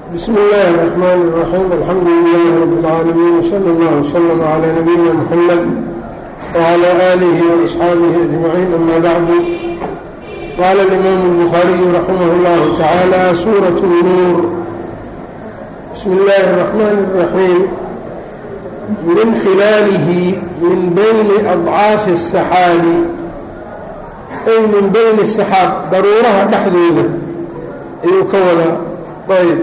bsm اllahi الرحmn الرaxيim alxamdu لlah rb اlcaalamiin wslى اllah wslm عlى nabiyina mxamed wعlى آlih وaصxaabih أجmaciin ama bacdu qala اlimam الbخariyu raximah اllah tacaalى suraة الnuur bsm اllahi الرaxman الرaxيim min khilaalihi min bayni adcaafi الsaxaabi ay min bayni الsaxaab daruuraha dhexdooda ayuu ka wadaa ayb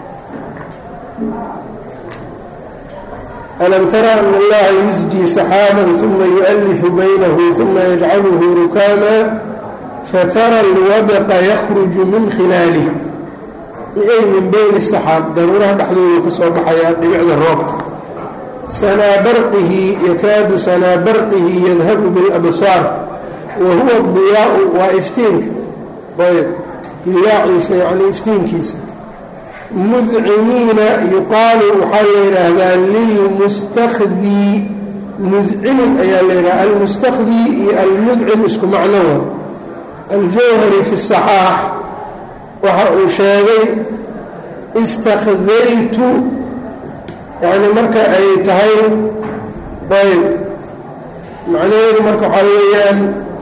alam tara an allaha yusjii saxaaba uma yualifu baynahu uma yajcaluhu rukaama fatara alwadqa yakruju min khilaalih ay min bayni saxaab daruuraha dhexdoodu ka soo baxayaa dhibicda roobka sanaa barqihi yakaadu sanaa barqihi yadhabu biاlabsaar wa huwa diyaau waa iftiinka ayb hilaaciisa yani iftiinkiisa mudcimiina yuqaalu waxaa la yidhaahdaa lilmustakdii mudcimin ayaa la yidhaha almustakdii iyo almudcim isku macno wa aljawhari fi saxaax waxa uu sheegay istakdaytu yani marka ay tahay ayb macnaheedu marka waxaa weeyaan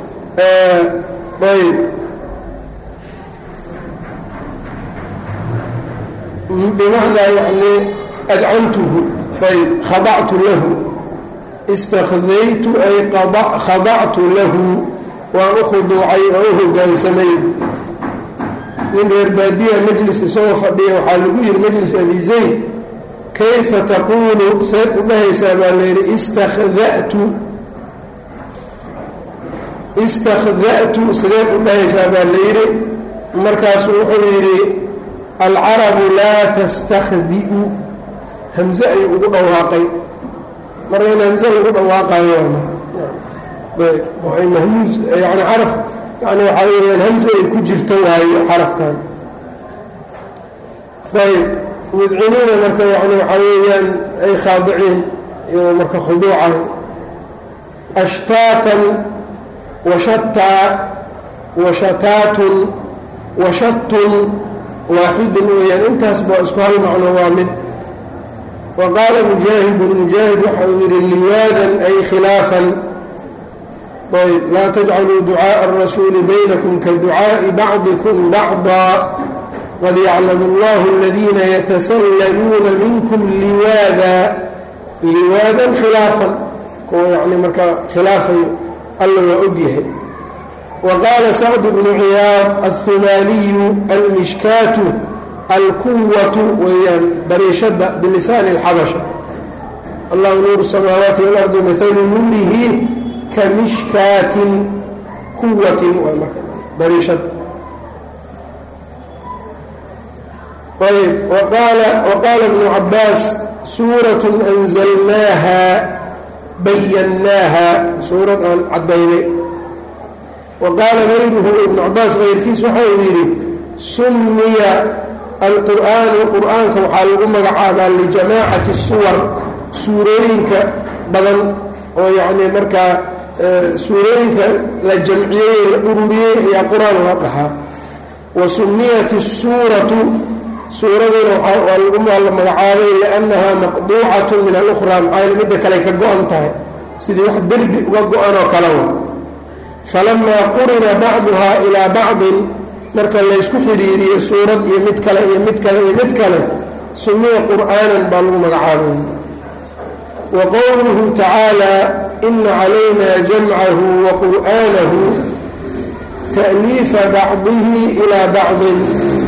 ayb bimacnaa yani adcantuhu ayb khadactu lahu istakdaytu ay khadactu lahu waan u khuduucay oo u hogaansamay nin reer baadiya majlis isagoo fadhiya waxaa lagu yihi majlis abi zayd kayfa taquulu seed u dhahaysaa baa layidhi istakdatu istakda'tu sideed u dhahaysaa baa layidhi markaasu wuxuu yidhi alcarabu laa tastakdi'u hamze ayuu ugu dhawaaqay marka in hamze lagu dhawaaqayo mahmuus yani caraf yani waxaa weyaan hamze ay ku jirto waayo xarafkan ayb mudcimiina marka yani waxaa weeyaan ay khaadiciin iyo marka khuduucay ashtaatan washataa washataatun washatun waaxidun weeyaan intaas baa isku hal macno waa mid wa qaala mujaahidun mujaahid waxa uu yidhi liwaadan ay khilaafan ayb laa tajcaluu ducaaءa الrasuuli baynakum ka ducaaءi bacdikum bacضa qad yaclamu اllahu aladiina yatasallaluuna minkum liwaada liwaadan khilaafan kuwa yani markaa khilaafayo alla waa ogyahay wqaala sacd bnu ciyaad alhumaaliyu almishkaatu alquwatu weeyaan bariishada bilisaani اlxabasha allahu nuuru samaawaati walardi maalu nuurihi ka mishkaatin quwatin bariishada ayb waqaala bnu cabaas suurat anzalnaaha bayannaaha suurad aan cadaynay waqaala gayruhu ibnu cabaas keyrkiis waxa uu yidhi summiya alqur'aanu qur'aanka waxaa lagu magacaabaa lijamaacati suwar suurooyinka badan oo yacnii markaa suurooyinka la jamciyey la ururiyey ayaa qur-aan la dhahaa wa summiyat isuuratu suuraduna waa lagu la magacaabay liannahaa maqduucatu min alukhraa maxaa midda kale ka go-an tahay sidii wax derbi uga go-an oo kale wa falamaa qurina bacduhaa ilaa bacdin marka laysku xidhiiriyo suurad iyo mid kale iyo mid kale iyo mid kale sumiya qur'aanan baa lagu magacaabay wa qowluhu tacaala ina calayna jamcahu wa qur'aanahu ta'liifa bacdihi ilaa bacdin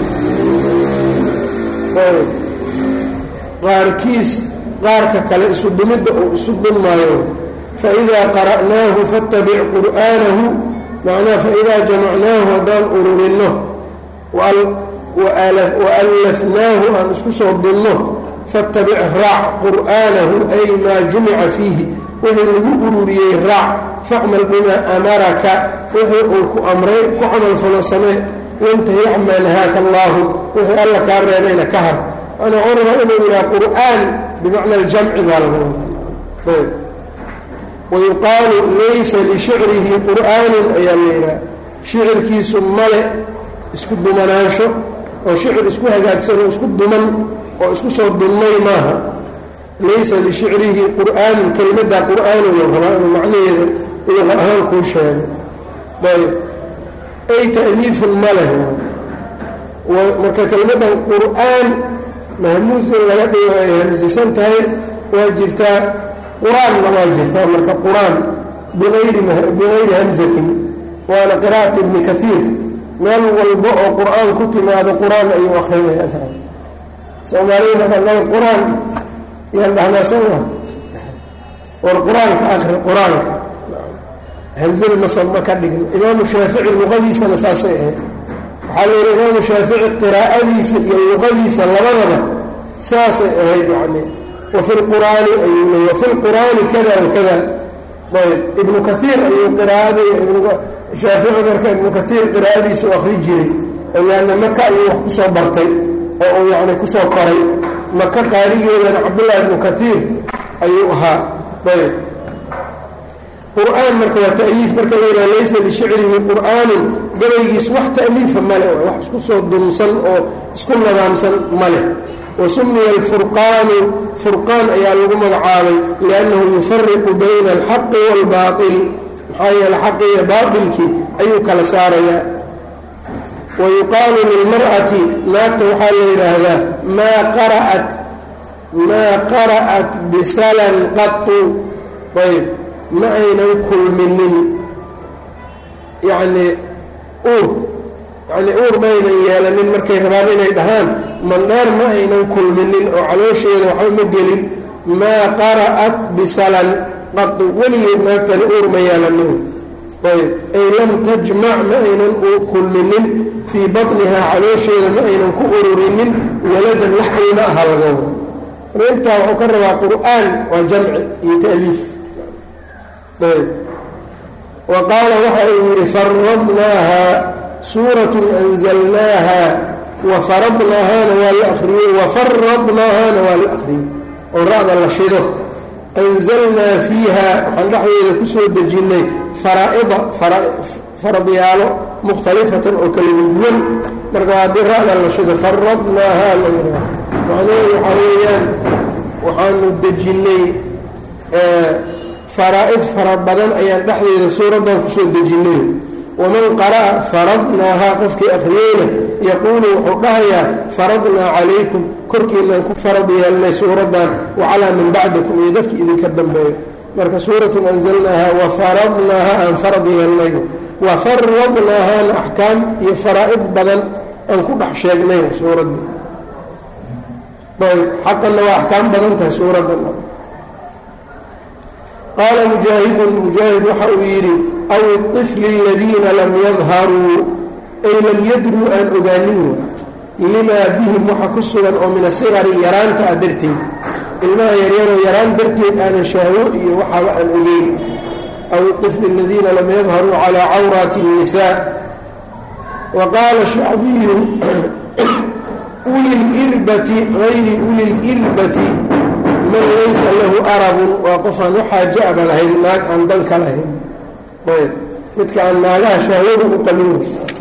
qaarkiis qaarka kale isu dumidda uu isu dunmaayo faidaa qara'naahu fattabic qur'aanahu macnaha faidaa jamacnaahu haddaan ururinno waallafnaahu aan isku soo dunno fattabic raac qur'aanahu ay maa jumica fiihi wixii lagu ururiyey raac facmal bimaa amaraka wixii uu ku amray ku camalfalo samee wantahi camaa nahaaka allaahu wixii alla kaa reebayna ka har ana curaba inuu yidhaha qur'aan bimacna aljamci baa laga wada wayuqaalu laysa lishicrihi qur'aanun ayaa la yidhaha shicirkiisu male isku dumanaansho oo shicir isku hagaagsan oo isku duman oo isku soo dunnay maaha laysa lishicrihi qur'aanun kelimadda qur'aanun la rabaa inuu macnaheeda luqa ahaan kuu sheego ayb ay ta'liifun ma leh marka kelimaddan qur'aan mahmuus in laga dhigo ay hamsisan tahay waa jirtaa qur-aanna waa jirtaa marka qur-aan biayri bigayri hamsatin waana qira'at ibni kaiir meel walba oo qur-aan ku timaado qur-aan ayuu akrinayaan soomaaliyana anaga qur-aan yaan dhahnaa soma war qur-aanka akri qur-aanka hamsada masa ma ka dhigno imaamu shaafici luqadiisana saasay ahayd waxaa la yihi imaamu shaafici qiraa'adiisa iyo luqadiisa labadaba saasay ahayd yani wafi lqur'aani ayuu le wafi lqur'aani kada wakada ayb ibnu kaiir ayuu qiraaada shaafici marka ibnu kaiir qiraa'adiisa u akri jiray ayaana maka ayuu wax kusoo bartay oo uu yani kusoo koray maka qaarigeedana cabdullahi ibnu kaiir ayuu ahaa ayb qur-aan marka waa ta'liif marka la yidhaha laysa lishicrihi qur'aanun gabaygiis wax ta'liifa male wax isku soo dumsan oo isku nadaamsan male wa sumiya alfurqaanu furqaan ayaa lagu magacaabay liannahu yufariqu bayna alxaqi waalbaail maxaa yeele xaqi iyo baailkii ayuu kala saarayaa wa yuqaalu lilmar'ati naagta waxaa la yidhaahdaa maa qara'at maa qara'at bisalan qatu ayb ma aynan kulminin yacnii uur yacnii uur ma aynan yeelanin markay rabaan inay dhahaan mandheer ma aynan kulminin oo caloosheeda waxba ma gelin maa qara'at bisalan qadu weligeed naagtani uur ma yeelanin ayb ay lam tajmac ma aynan kulminin fii batnihaa caloosheeda ma aynan ku ururinin waladan wax ilma aha laga wado reegtaa wuxuu ka rabaa qur-aan waa jamci iyo ta'liif wa qaala waxa uu yidhi faradnaaha suuratun anzalnaaha wa faradnaahaana waa la akriyey wafaradnaahaana waa la akriyey oo ra-da la shido anzalnaa fiiha waxaan dhexdeeda kusoo dejinnay faraa'ida faradyaalo mukhtalifatan oo kala duwan marka haddii ra-da la shido faradnaaha la yidhaha macnaheedu waxaa weeyaan waxaanu dejinnay faraa-id fara badan ayaan dhexdeeda suuraddan kusoo dejinnay waman qara'a faradnaahaa qofkii akhriyeyna yaquulu wuxuu dhahayaa faradnaa calaykum korkiinaan ku farad yeelnay suuraddan wacalaa man bacdakum iyo dadki idinka dambeeyo marka suuratun anzalnaaha wa faradnaaha aan farad yeelnay wa faradnaahaana axkaam iyo faraa-id badan aan ku dhex sheegnay suuraddii ayb xaqanna waa axkaam badan tahay suuraddan qaala mujaahidun mujaahid waxa uu yidhi aw iطifli aladiina lam yadharuu ay lam yadruu aan ogaanin limaa bihim waxa ku sugan oo min asigari yaraanta ah darteed ilmaha yaryaroo yaraan darteed aanan shahwo iyo waxaaba aan ogeyn aw iطifli aladiina lam yadharuu calaa cawraati الnisaa wa qaala shacbiyu uli lirbati gayri uli lirbati man laysa lahu arabun waa qofaan waxaaja aba lahayn naag aan danka lahayn ayb midka aan naagaha shahwada u qabin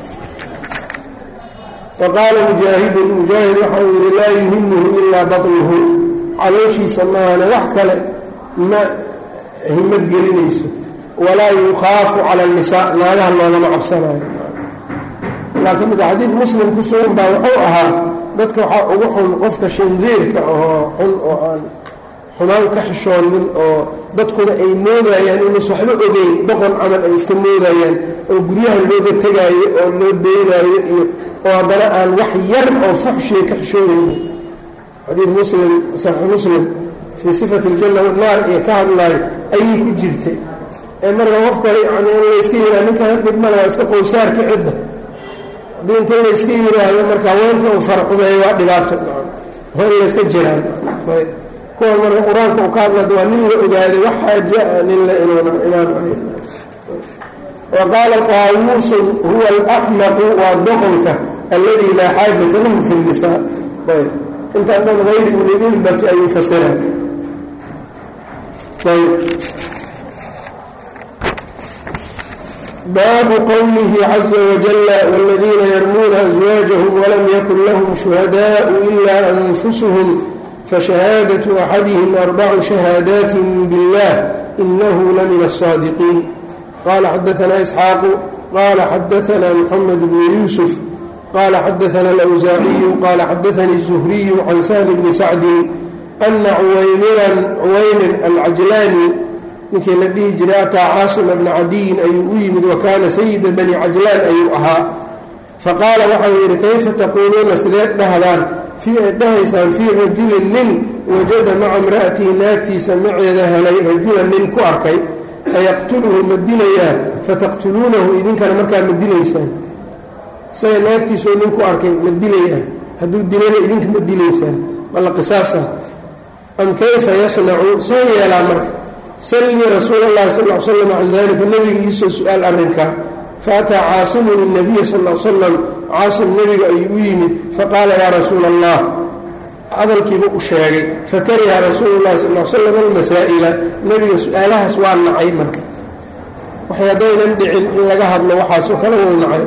wa qaala mujaahidun mujaahid waxa uu yihi laa yuhimuhu ilaa batnuhu calooshiisa maahane wax kale ma himad gelinayso walaa yukhaafu cala annisaa naagaha loogama cabsanayo laakiin mid xadiid muslim ku sugan baa wuxuu ahaa dadka waxaa ugu xun qofka shandeerka oo xun oo aan xumaan ka xishoonin oo dadkuna ay moodayaan inuusa waxba ogeyn doqon camal ay iska moodayaan oo guryaha looga tegaayo oo loo deynaayo iyo oo haddana aan wax yar oo fuxshiya ka xishoonayni xadiid muslim saxiix muslim fii sifati aljanna naar iyo ka hadlaayo ayay ku jirtay ee marka qofka yani in layska yiraa ninkan dhibmale waa iska qowsaarka cidda haddii inta layska yiraahdo marka haweenta uu farxumeeyo waa dhibaato waa in layska jiraan kuwan marka qur-aanka uu ka hadlada waa nin la ogaaday wax xaaja nin la inaan wa qaala taawuusun huwa alaxmaqu waa doqonka alladii laa xaajata lahu fi nnisaa ayb intaan dhan hayri ulililbati ayuu fasira ayb baabu qowlihi caza wajala wاladiina yarmuuna aswaajahum walam yakun lahum shuhadaءu ila anfusuhum fashahaadaةu axadihim arbacu shahaadaat biاllah inahu lamina الصaadiqiin qala xadaثna isxaaqu qala xadaثna mxamed bnu yuusuf qala xadaثna اlأwsaaciyu qala xadaثani الزhriyu can sahli bni sacdi ana cuwaymiran cuwaymir alcajlaani ninkii la dhihi jiray ataa caasima bna cadiyin ayuu u yimid wa kaana sayida bani cajlaan ayuu ahaa faqaala waxau yidhi kayfa taquuluuna sideed dhahdaan fii ay dhahaysaan fii rajulin nin wajada maca imra'atihi naagtiisa maceeda helay rajulan nin ku arkay ayaqtuluhu ma dilayaa fataqtuluunahu idinkana markaa ma dilaysaan isaga naagtiisoo nin ku arkay ma dilayaa hadduu dilana idinka ma dilaysaan mala qisaasa am kayfa yasnacu see yeelaa marka sallii rasuula اllahi sal l slam can dalika nebiga iisoo su-aal arrinkaa faataa caasimun الnabiya sal l slam caasim nebiga ayuu u yimid faqaala yaa rasuula allah hadalkiiba u sheegay fakariha rasuulu llahi sal l slam almasaa'ila nebiga su-aalahaas waa nacay marka waxay haddaynan dhicin in laga hadlo waxaasoo kale wuu nacay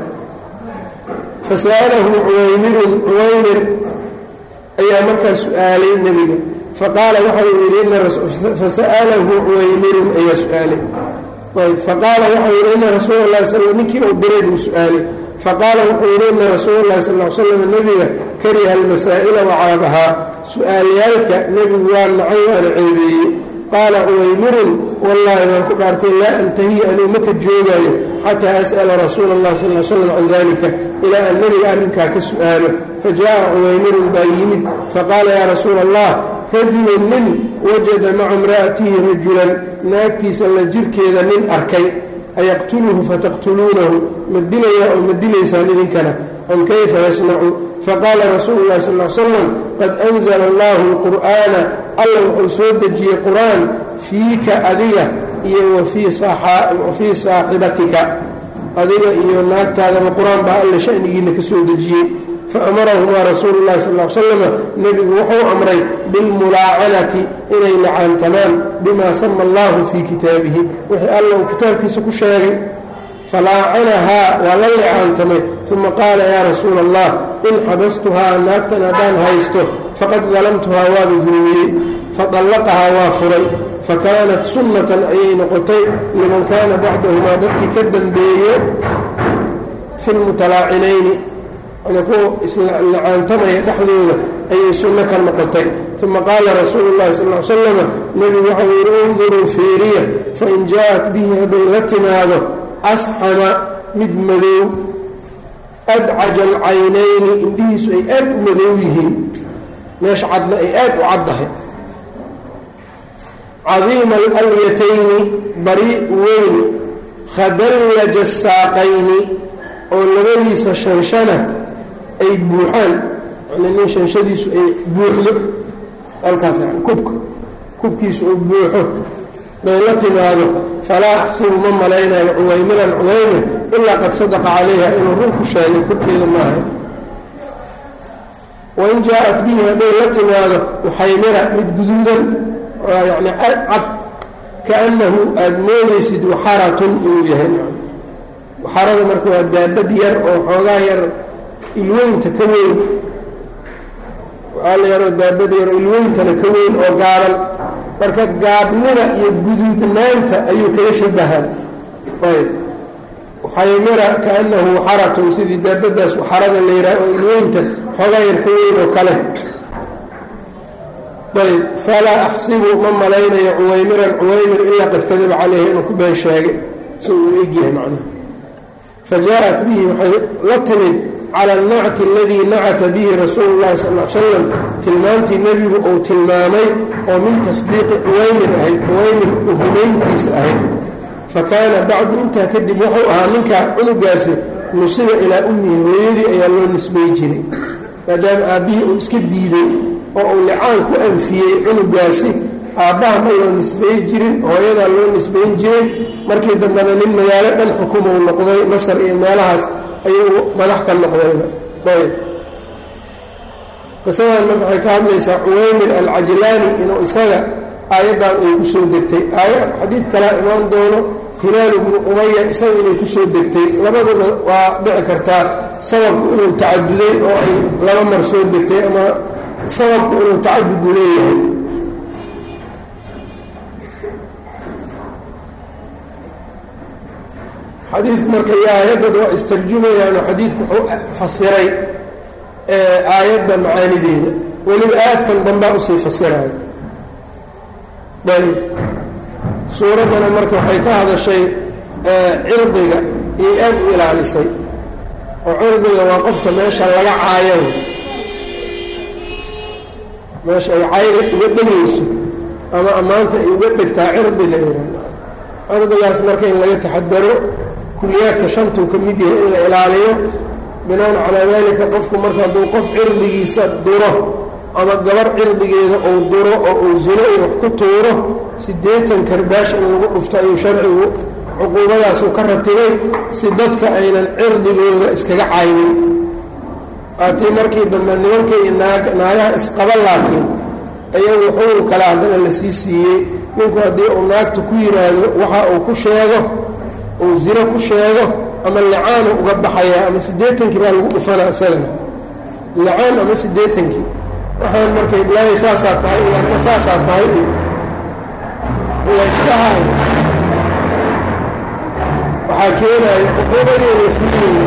fasa'alahu cuwaymirun cuwaymir ayaa markaa su-aalay nebiga faqaala waxa uu yidhi fasa'alahu cuwaymirun ayaa su-aalay ayb faqaala waxau yidhi ina rasuula lahi sal ninkii uu diray buu su-aalay faqaala wuxuu yidhi ina rasuula llahi sal l slam nebiga kariha almasaa'ila wacaabahaa su-aalyaalka nebigu waa nacay waana ceebeeyey qaala cuwaymirun wallaahi waan ku dhaartay laa antahiya anuu maka joogaayo xataa as'ala rasuula اllahi sal l slam can dalika ilaa an nebiga arrinkaa ka su-aalo fajaءa cuwaymirun baa yimid faqaala yaa rasuula allah rajulun nin wajada maca imra'atihi rajulan naagtiisa la jirkeeda nin arkay ayaqtuluhu fataqtuluunahu ma dilayaa oo ma dilaysaan idinkana am kayfa yasnacu faqaala rasuulu llahi sal l slam qad anzala allahu lqur'aana alla wuxuu soo dejiyey qur-aan fiika adiga iyo wa fii saaxibatika adiga iyo naagtaadaba qur-aan baa alla shanigiina ka soo dejiyey faamarahumaa rasuulu llahi sal l slama nebigu wuxuu amray bilmulaacanati inay lacaantamaan bimaa sama allahu fii kitaabihi wixii alla uu kitaabkiisa ku sheegay falaacanahaa waa la licaantamay uma qaala yaa rasuula allah in xabastuhaa naagtan haddaan haysto faqad dalamtuhaa waaba dulmiyey fadallaqahaa waa furay fakaanat sunnatan ayay noqotay liman kaana bacdahumaa dadkii ka dambeeye fi lmutalaacinayni kuwa islacaantamaya dhexdooda ayay sunno ka noqotay uma qaala rasuulu llahi sal l slama nebigu waxau yidhi unduruu fiiriya fain jaa-at bihi hadday la timaado asxama mid madow adcaja alcaynayni indhihiisu ay aad u madow yihiin meesha cadna ay aad u caddahay cadiima alyatayni bari weyn khadallaja saaqayni oo labadiisa shanshana ay buuxaan yani nin shanshadiisu ay buuxdo halkaas yani kubka kubkiisu uu buuxo day la timaado falaa axsibu ma malaynayo cuwaymiran cuwaymir ilaa qad sadaqa calayha inuu run ku sheegay korkeeda maaha wain jaa-at bihi hadday la timaado uxaymira mid guduudan yani cad kaannahu aada moodaysid waxaratun inuu yahay waxarada marka waa daabad yar oo xoogaa yar ilweynta ka weyn waala yaroo daabad yar oo ilweyntana ka weyn oo gaaban marka gaabnida iyo guduudnaanta ayuu kaga shabahaa ayb xaymira kaanahu waxaratun sidii daabadaas waxarada la yidhaha oo ilweynta xoogaa yar ka weyn oo kale ayb falaa axsibu ma malaynayo cuwaymiran cuwaymir ilaa qad kadaba caleyhi inuu ku been sheegay si uu egyahay macnaha fajaءat bihi waxay la timid cala alnacti aladii nacata bihi rasuulu llahi sal l slam tilmaantii nebigu uu tilmaamay oo min tasdiiqi cuwaymir ahayd cuwaymir rumayntiisa ahayd fakaana bacdu intaa kadib wuxuu ahaa ninkaa cunugaasi nusiba ilaa ummihi hooyadii ayaa loo nisbay jiray maadaama aabbihii uu iska diiday oo uu licaan ku anfiyey cunugaasi aabbaha ma loo nisbeey jirin hooyadaa loo nisbayn jiray markii dambena nin magaalo dhan xukumuu noqday masar iyo meelahaas ayuu madax ka noqdayba ayb qisadan marka waxay ka hadlaysaa cuwaymir alcajlaani inuu isaga aayaddan ay ku soo degtay aaya xadiid kalaa imaan doono hilaal ibnu umaya isaga inay kusoo degtay labaduna waa dhici kartaa sababku inuu tacaduday oo ay laba mar soo degtay ama sababku inuu tacadudu leeyahay xadiidku marka iyo aayadad waa istarjumayaano xadiidku wuxuu fasiray aayadda macaanideeda weliba aadkan dambaa usii fasirayo ayb suuraddana marka waxay ka hadashay cirdiga iyo aad u ilaalisay oo cirdiga waa qofka meesha laga caayo meesha ay cayga uga dhegayso ama ammaanta ay uga dhegtaa cirdi la yihahdo cirdigaas marka in laga taxadaro kuliyaadka shantuu ka mid yahay in la ilaaliyo binaan calaa dalika qofku marka hadduu qof cirdigiisa duro ama gabar cirdigeeda uu duro oo uu zino iyo wax ku tuuro siddeetan karbaash in lagu dhufto ayuu sharcigu cuquubadaasuu ka ratibay si dadka aynan cirdigooda iskaga caynin waatii markii dambe nimankii naag naagaha isqaba laakiin ayagu xugun kale haddana la sii siiyey ninku haddii uu naagta ku yidhaahdo waxa uu ku sheego uu zino ku sheego ama licaanu uga baxayaa ama siddeetankii baa lagu dhufanaa isagana licaan ama siddeetankii waxaan markay ilaahay saasaa tahay iyo ama saasaa tahay iyo layska hayo waxaa keenaya cuquubadeeda fuliyeya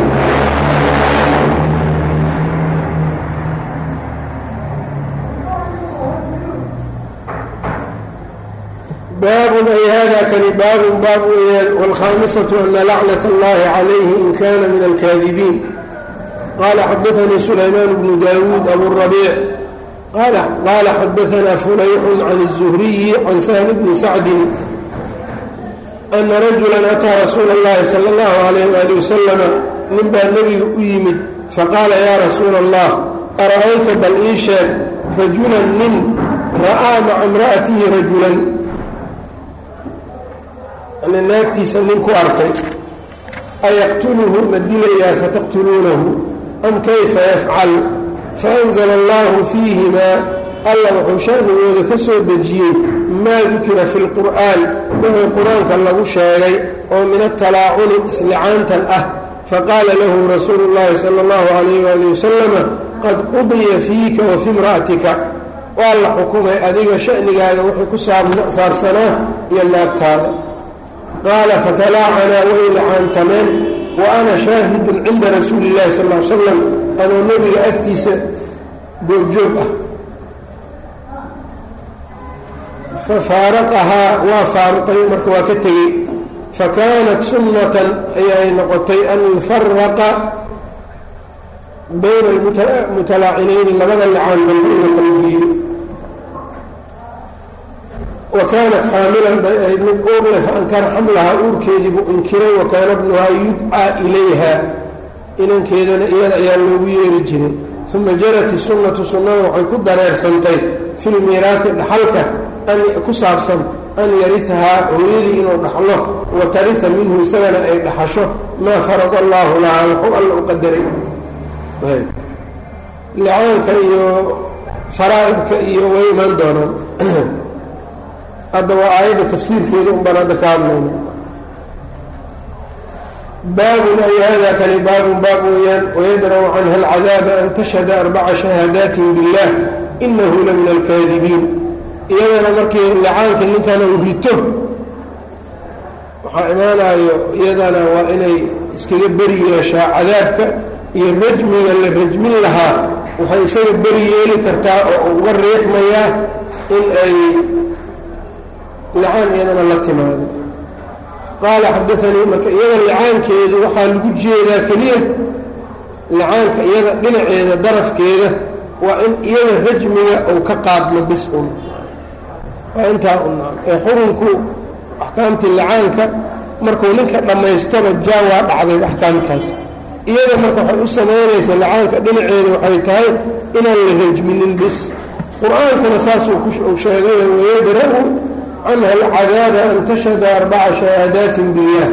baabun ay hada kani baabun baab weeyaan wاlkhaamisatu ana lacnat اllahi calayhi in kana min alkaadibiin qala xadaanii sulaymaan bnu dawuud aburabiic qala xadaana fulayxun can الzuhriyi can sahl bni sacdin ana rajula ataa rasuula اllahi salى اllahu alayh wali wasalama nin baa nebiga u yimid faqaala ya rasuula allah ara'ayta bal ii sheeg rajulan nin ra'aa maca imra'atihi rajulan naagtiisa nin ku arkay ayaqtuluhu ma dilayaa fataqtuluunahu am kayfa yafcal faanzla allahu fiihimaa alla wuxuu shanigooda ka soo dejiyey maa dukira fi lqur'aan wixii qur-aanka lagu sheegay oo min atalaacuni islicaantan ah faqaala lahu rasuulu llahi sala allahu calayh waali wasalama qad qudiya fiika wa fi imra'atika waa la xukumay adiga shanigaaga wixii ku saabsanaa iyo naagtaada qaala fatalaacanaa way lacaantameen wa ana shaahidun cinda rasuuli illahi sal l slam anoo nebiga agtiisa goobjoog ah fafaaraqahaa waa faaruqay marka waa ka tegey fakaanat sunnatan ayay noqotay an yufaraqa bayna almutalaacinayni labada licaantambe in la kala geeyo wa kaanat xaamilan bay ahayd mid uur leh faankara xamlahaa uurkeediibuu inkiray wa kaana bnuhaa yudcaa ilayha inankeedana iyada ayaa loogu yeeri jiray uma jarat isunnatu sunnada waxay ku dareersantay fi lmiiraati dhaxalka ku saabsan an yarihahaa hooyadii inuu dhaxlo wa tariha minhu isagana ay dhaxasho maa farada allaahu lahaa wuxuu alla u qadaray licaanka iyo faraa'idka iyo way imaan doonaan hadda waa aayadda tafsiirkeeda un baan hadda ka hadlayna baabun ay hada kani baabun baab weeyaan wayadra'u canha alcadaaba an tashhada arbaca shahaadaatin billah inahu la min alkaadibiin iyadana markii licaanka ninkan uu rito waxaa imaanayo iyadana waa inay iskaga beri yeeshaa cadaabka iyo rajmiga la rajmin lahaa waxay isaga beri yeeli kartaa oo uga riixmayaa in ay licaan iyadana la timaado qaala xadaanii marka iyada licaankeedu waxaa lagu jeedaa keliya licaanka iyada dhinaceeda darafkeeda waa in iyada rajmiga uu ka qaadmo bis un waa intaa unaa ee xurunku axkaamtii licaanka markuu ninka dhammaystaba jaa waa dhacday axkaamtaas iyada marka waxay u samaynaysaa licaanka dhinaceeda waxay tahay inaan la rajminin bis qur-aankuna saasuu ku sheegay wayadra-u canha alcadaaba an tashhada arbaca shahaadaatin billah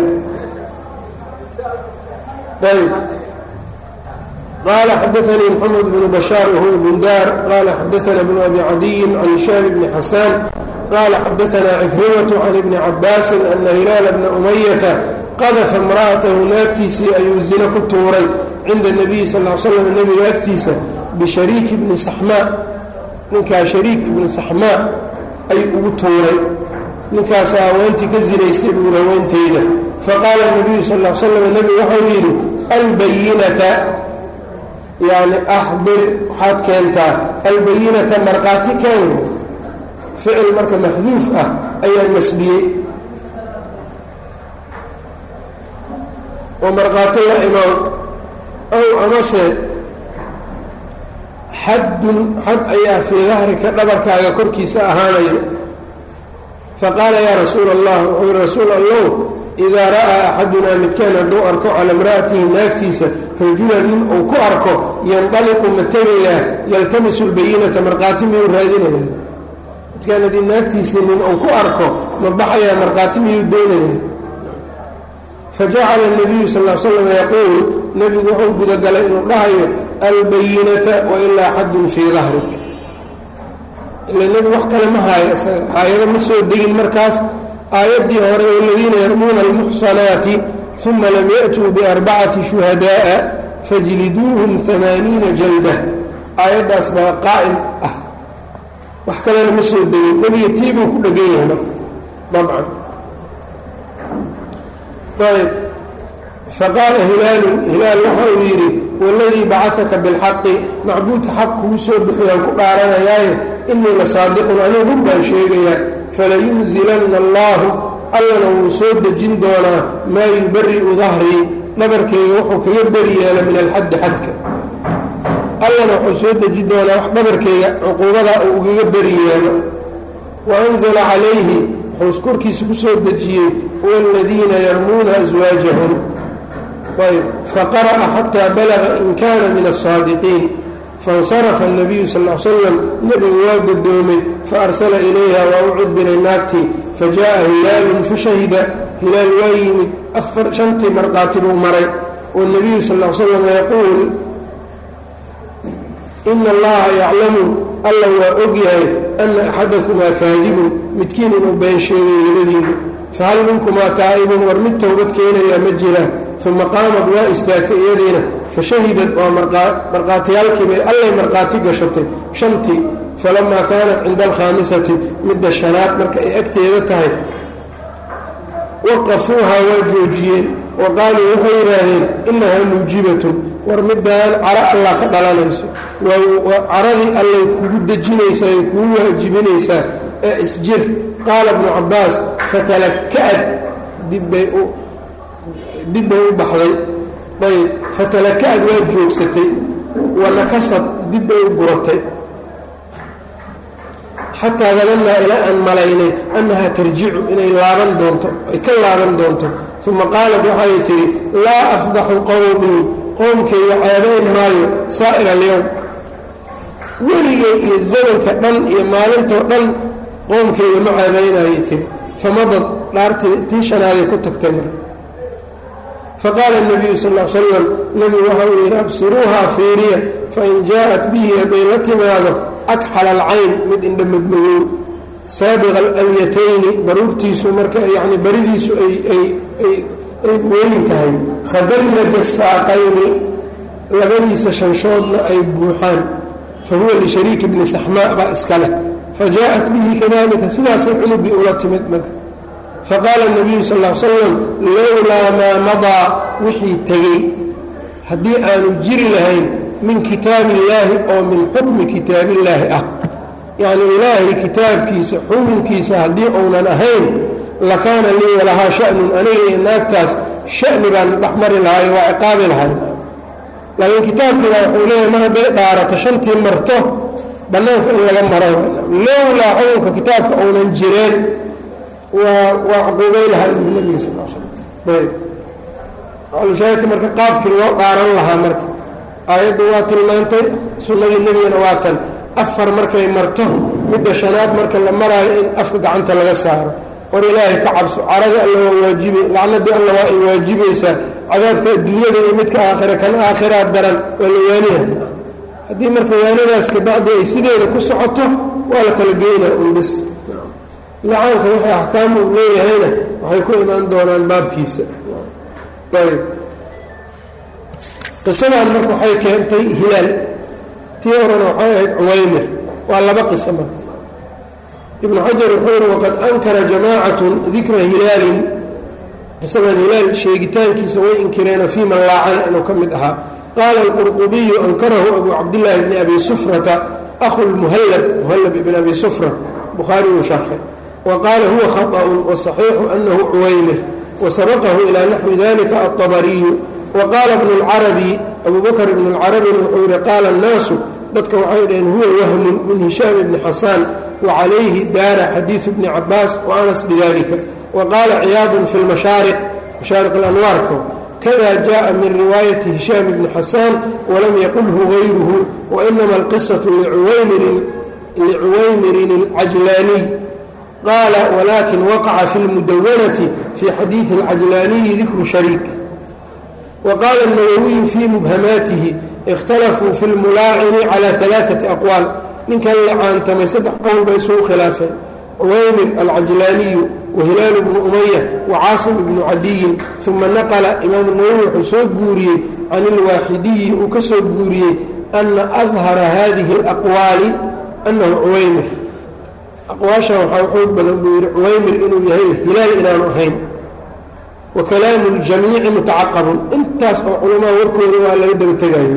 ayb qaala xadaanii moxamed bnu bashaar wahuwa bundar qaala xadaana bnu abi cadiyin can hishaam bni xasaan qaala xadaanaa cikrimatu can ibni cabaasin ana hilaala bna umayata qadafa imra'atahu naagtiisii ayuu zino ku tuuray cinda nabiyi sal l slam nebiga agtiisa bishariik ibni saxmaa ninkaa shariik ibni saxmaa ayuu ugu tuuray ninkaasa haweentii ka zinaystay buuri haweenteyda faqaala nabiyu sal l slam nebigu waxau yidhi albayinata yani axbir waxaad keentaa albayinata markhaati keen ficil marka maxduuf ah ayaa nasbiyey oo markhaati la imaan ow amase xaddun xad ayaa fii dahrika dhabarkaaga korkiisa ahaanayo faqaala yaa rasuula allah wuxuu yihi rasuul allow idaa ra'aa axadunaa midkaan hadduu arko cala imra'atihi naagtiisa rajulan nin uu ku arko yandaliqu ma tegayaa yaltamisu lbayinata markhaati miyuu raadinaya midkaan haddii naagtiisii nin uu ku arko ma baxayaa markhaati miyuu doonaya fajacala nabiyu sal l slam yaquul nebigu wuxuu gudagalay inuu dhahayo albayinata wailaa xaddun fii dahrik ila nebigu wax kale ma haayo isaga aayado ma soo degin markaas aayaddii hore waladiina yarmuuna almuxsanaati uma lam ya'tuu biarbacati shuhadaa'a fajliduuhum amaaniina jalda aayaddaas baa qaa'im ah wax kalena ma soo degin nebiga tiibuu ku dhegan yahay marka dabcan ayb faqaala hilaalun hilaal waxa uu yidhi waladii bacataka bilxaqi macbuudka xaq kugu soo bixiyaan ku dhaaranayaaye inii la saadiqun anigu run baan sheegayaa falayunzilanna allaahu allana wuu soo dejin doonaa maa yubari'u dahrii dhabarkeyga wuxuu kaga beri yeela min alxaddi xadka allana wuxuu soo deji doonaa wax dhabarkeyga cuquubadaa uu ugaga beri yeelo wa anzala calayhi wuxuu korkiisa ku soo dejiyey waaladiina yarmuuna aswaajahum ayb faqara'a xataa balaga in kaana min aلsaadiqiin faاnsarafa الnabiyu sal l slam nebigu waa godoomay faarsala ilayha waa u cudbiray naagtii fajaءa hilaalun fashahida hilaal waa yimid afar shantii markhaati buu maray wالnabiyu sal l slam yaquul ina allaha yaclamu alla waa og yahay ana axadakumaa kaadibun midkiin inuu been sheegay labadiinu fahal minkumaa taa'ibun war mid towbad keenayaa ma jiraan uma qaamad waa istaagtay iyadiina fashahidad waa markhaatiyaalkii bay allay markhaati gashatay shantii falamaa kaanat cinda alkhaamisati midda shanaad marka ay agteeda tahay waqafuuhaa waa joojiyeen wa qaaluu waxay yidhaahdeen inahaa muujibatun war midaan caro allah ka dhalanayso caradii allay kugu dejinaysaa ay kugu waajibinaysaa ee isjir qaala bnu cabbaas fatalaka'ad dibbay u dib bay u baxday ayb fatalaka'ad waa joogsatay wanakasad dib bay u guratay xataa danannaa ilaa aan malaynay annahaa tarjicu inay laaban doonto ay ka laaban doonto uma qaalat waxay tidhi laa afdaxu qowmii qoomkayga ceebayn maayo saa'ir alyowm weligay iyo zamanka dhan iyo maalintoo dhan qoomkayga ma ceebaynayay tiri famadad dhaartii tii shanaaday ku tagtay mar faqaala الnabiyu sal l slam nebigu waxa uu yidhi absiruuhaa fiiriya fain jaaءat bihi hadday la timaado akxal alcayn mid indha madmadow saabiqa alyatayni baruurtiisu marka yani baridiisu ay weyn tahay khadalnaja saaqayni labadiisa shanshoodna ay buuxaan fahuwa lishariiki bni saxmaa baa iska leh fajaءat bihi kadalika sidaasay cunugii ula timid marka faqaala الnabiyu sal l slam lowlaa maa madaa wixii tegey haddii aanu jiri lahayn min kitaabi illaahi oo min xukmi kitaabillaahi ah yacni ilaahay kitaabkiisa xukunkiisa haddii uunan ahayn lakaana lii walahaa shanun aniga iyo naagtaas shani baan dhexmari lahay waa ciqaabi lahay laakiin kitaabkiiba wuxuu leeyahay mar hadday dhaarato shantii marto bannaanka in laga maro lowlaa xukunka kitaabka uunan jireen waa waa cuquubay lahaa uu nabiga sal l slam ayb alshaahidka marka qaabkii loo dhaaran lahaa marka aayaddu waa tilmaantay sunnadii nebigana waa tan afar markay marto midda shanaad marka la maraayo in afka gacanta laga saaro war ilaahay ka cabso carada alla waa waajibe lacnadii alla waa ay waajibaysaa cadaabka adduunyada iyo midka aakhira kan aakhiraad daran waa la waaniha haddii marka waanadaas kabacdi ay sideeda ku socoto waa la kala geynaa un bis licaanka wixii axkaam uu leeyahayna waxay ku imaan doonaan baabkiisa ayb qisadan marka waxay keentay hilaal tii horena waxay ahayd cuwaymir waa laba qiso marka ibnu xajar wuxuu yihi waqad ankara jamaacatun dikra hilaalin qisadan hilaal sheegitaankiisa way inkireena fii man laacana inuu ka mid ahaa qaala alqurqubiyu ankarahu abu cabdillaahi bni abi sufrata ahu lmuhallab muhallab ibn abi sufra bukhaari uu sharxay wa qaala huwa khaطأun wasaxiixu anahu cuwaymir wasabaqahu ilaa naxwi dalika aلطabariyu wa qaala bnu اlcarabi abu bakr ibn اlcarabina wuxuu yihi qaala الnaasu dadka waxay dhaheen huwa wahmun min hishaam ibni xasaan wacalayhi daara xadiidu bni cabaas waanas bidalika wa qaala ciyaadun fi lmashaariq mashaariq alanwaarka kada jaءa min riwaayati hishaam ibni xasaan walam yaqulhu gayruhu wainama alqisaةu licuwaymirin اlcajlaaniy qaala walakin waqaca fi lmudawanati fi xadiidi اlcajlaaniyi dikru shariik waqaala الnawawiyu fi mubhamaatihi اkhtalafuu fi lmulaacini calى ثalaaثaةi aqwaal ninkan la caantamay saddex qowl bay isugu khilaafeen cuwaymir alcajlaaniyu wahilaal bnu umaya wacaasim ibnu cadiyin uma naqla imaamu nawowi wuxuu soo guuriyey can ilwaaxidiyi uu ka soo guuriyey ana adhara hadihi اlaqwaali anahu cuwaymir aqwaashan waxaa xoog badan buu yihi cuwaymir inuu yahay hilaal inaanu ahayn wa kalaamu ljamiici mutacaqabun intaas oo culamaa warkooda waa laga daba tegayo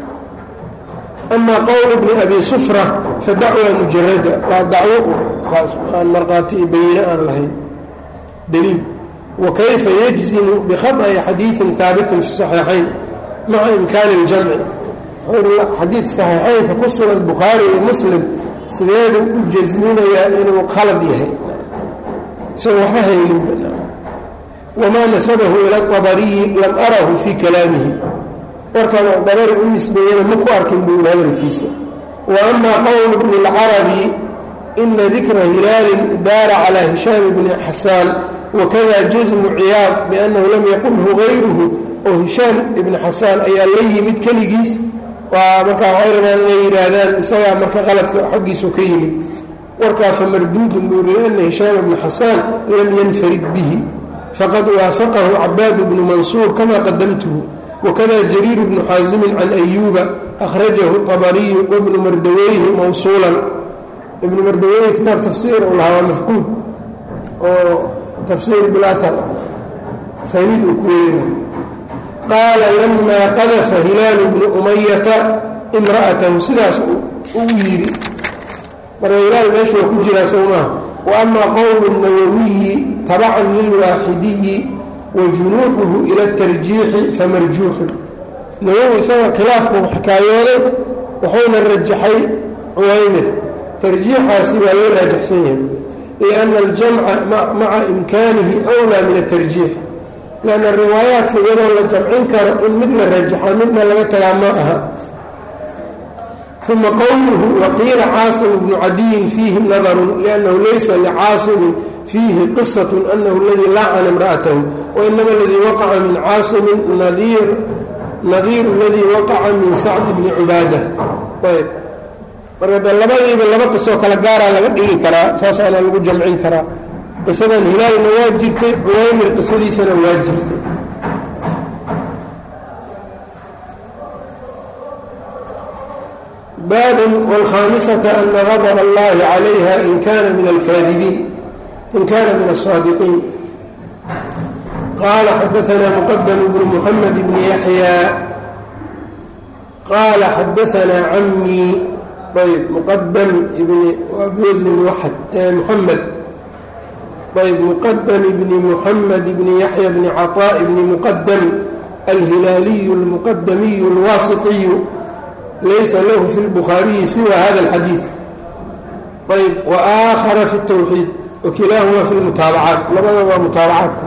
ama qowl bni abi sufra fa dacwa mujarada waa dacwo kaas aan markhaati iyo bayine aan lahayn daliil wa kayfa yajzimu bikhaطأi xadiiثin haabitin fi صaxiixayn maca imkaani اljamci xadiid صaxiixaynka ku sugan bukhaari iyo muslim sideedu u jasminayaa inuu khalad yahay isagoo waxba haynin wamaa nasabahu ila طabariyi lam arahu fii kalaamihi warkan dabari u nisbeeyana ma ku arkin buu yidhi hadalkiisa wa ama qowl bni اlcarabi ina dikra hilaalin daara calى hishaam bni xasaan wakada jasmu ciyaad biannahu lam yaqulhu gayruhu oo hishaam ibni xasaan ayaa la yimid keligiis waa markaa waxay rabaan inay yidhaahdaan isagaa marka qaladka xaggiisu ka yimid warkaa fa marduudun buu yiri liana hishaam ibni xasaan lam yanfarid bihi faqad waafaqahu cabaad bnu mansuur kama qadamtuhu wakada jariir bnu xaasimin can ayuuba akhrajahu طabariyu wabnu mardaweyhi mawsuulan ibnu mardaweyhi kitaab tafsiir uu lahaa waa mafquud oo tafsiir bilaahar faniid uu ku weynay qaala lamaa qadafa hilaalu bnu umayata imra'atahu sidaas uu yidhi marka hilaal meesha waa ku jiraa soo maaha wa ama qowlu nawawiyi tabacan lilwaaxidiyi wajunuuxuhu ila tarjiixi famarjuuxun nawowi isaga khilaafku xikaayooday wuxuuna rajaxay cuwaymir tarjiixaasi waa loo raajaxsan yahay lianna aljamca maca imkaanihi wlaa min atarjiix lianna riwaayaadka iyadoo la jamcin karo in mid la rajaxa midna laga tagaa ma aha uma qowluhu waqiila caasimu bnu cadiyin fiihi nadarun liannahu laysa licaasimin fiihi qisat anahu aladii laacana imra'atahu wainama aladii waqaca min caasimin nadiiru aladii waqaca min sacd bni cubaada ayb marka de labadiiba laba qisoo kale gaaraa laga dhigi karaa saasaana lagu jamcin karaa qisadan hilaalna waa jirtay cuwaymir qisadiisana waa jirtay baabun wاlkhaamisata ana gadb allahi calayha in kana min alkaadibiin in kana min الصaadiqiin qala xadaثna mqdm bn mحamed bn yaحyى qala xadaثna camii ayb muqadam bn muxamed ayb muqadam bni muxamed bni yaxya bni caطاء bni muqadam alhilaaliyu اlmuqadamiyu اlwaasiطiyu laysa lahu fi اlbukhaariyi siwa hada اlxadiiث ayb waآakhara fi الtwxiid wakilaahuma fi lmutaabacaat labada waa mutaabacaadka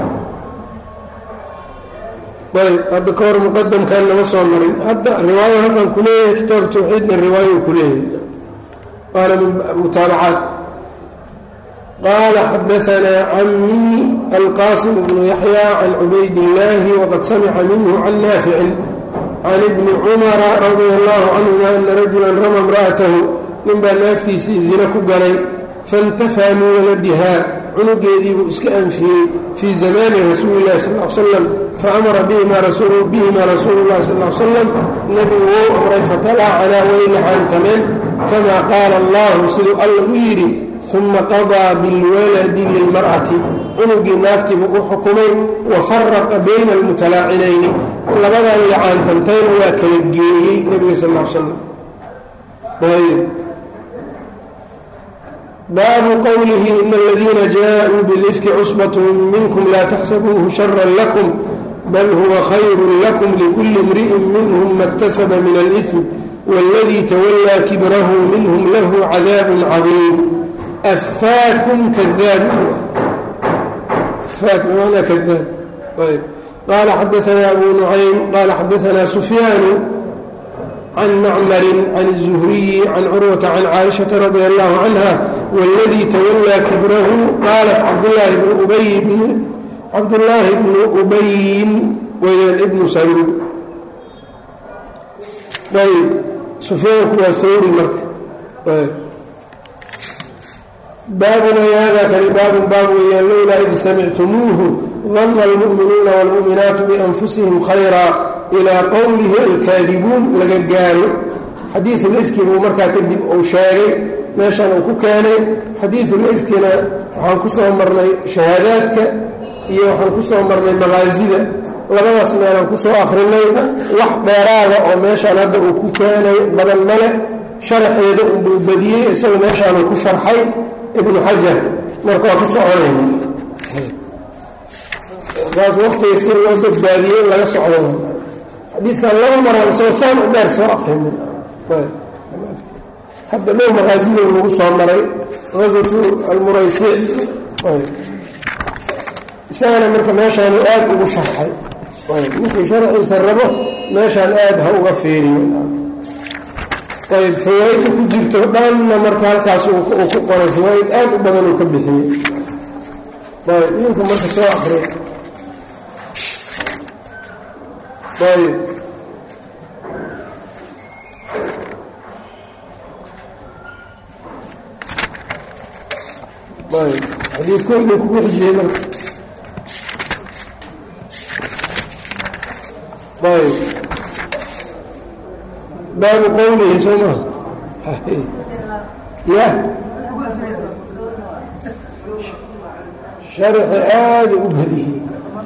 ayb hadda ka hor muqadamkan nama soo marin hadda riwaayo halkan ku leeyahay kitaab tawxiidna riwaayo ku leeyahay waana min mutaabacaat qaala xadaanaa camii alqaasim bnu yaxya can cubayd illaahi waqad samica minhu can naaficin can ibni cumara radia allahu canhuma ana rajulan rama imra'atahu ninbaa naagtiisii zina ku galay faintafaa min waladihaa cunugeedii buu iska anfiyey fii zamaani rasuuli llahi sal l slam faamara bihimaa rasuulu llahi sal l slam nebigu wou amray fatalaacanaa way laxaantameen kamaa qaala allahu siduu alla u yidhi uma qadaa bilwaladi lilmar'ati cunugii naagtiibuu u xukumay wa faraqa bayna almutalaacinayni labadan lacaantantayna waa kala geeyey nebiga sal l slam ayb baabu qowlihi in aladiina jaaءuu bilifki cusbatm minkum laa taxsabuuhu shara lakum bal huwa khayru lakum likuli imri'in minhm ma اktasaba min alإثm wاladii tawalaa kibrahu minhm lahu cadaab cadiim afaakum kadaab qaala xadaanaa abu nucaym qaala xadaanaa sufyaanu can macmarin can الzuhriyi can curwata can caaishaةa radi allahu canha wاladii tawalaa kibrahu qaalat cabdullaahi bnu ubayin weyaan ibnu saluul ayb sufyaanku waa hawri marka baabun ay hada kani baabun baab weeyaan lowlaa id samictumuuhu dana almu'minuuna wاlmu'minaatu bianfusihim khayra ilaa qowlihi alkaadibuun laga gaaro xadiiulifki buu markaa kadib uu sheegay meeshan uu ku keenay xadiiulifkina waxaan ku soo marnay shahaadaadka iyo waxaan ku soo marnay maqaasida labadaas meelaan ku soo akrinay wax dheeraada oo meeshaan hadda uu ku keenay badan male sharaxeeda unbuu badiyey isagu meeshaanuu ku sharxay ibnu xajar marka waa ka soconayna saas waqtiga si loo badbaadiyey in laga socdo xadiidkan laba maraan isagoo saan u dheer soo aqrinin hadda dhow maqaasida lagu soo maray qaswatu almuraysic isagana marka meeshaanu aad ugu sharxay ninkii sharciisa rabo meeshaan aad ha uga feeriyo ayb fawaaidda ku jirto dhanna marka halkaas uu ku qoray fawaaid aad u badan uu ka bixiyey ayb idinka marka soo akriy ayb ayb xadiidko idin kugu xijiyey marka ayb baabu qowlihi soo maa ya sharxi aada u badiyey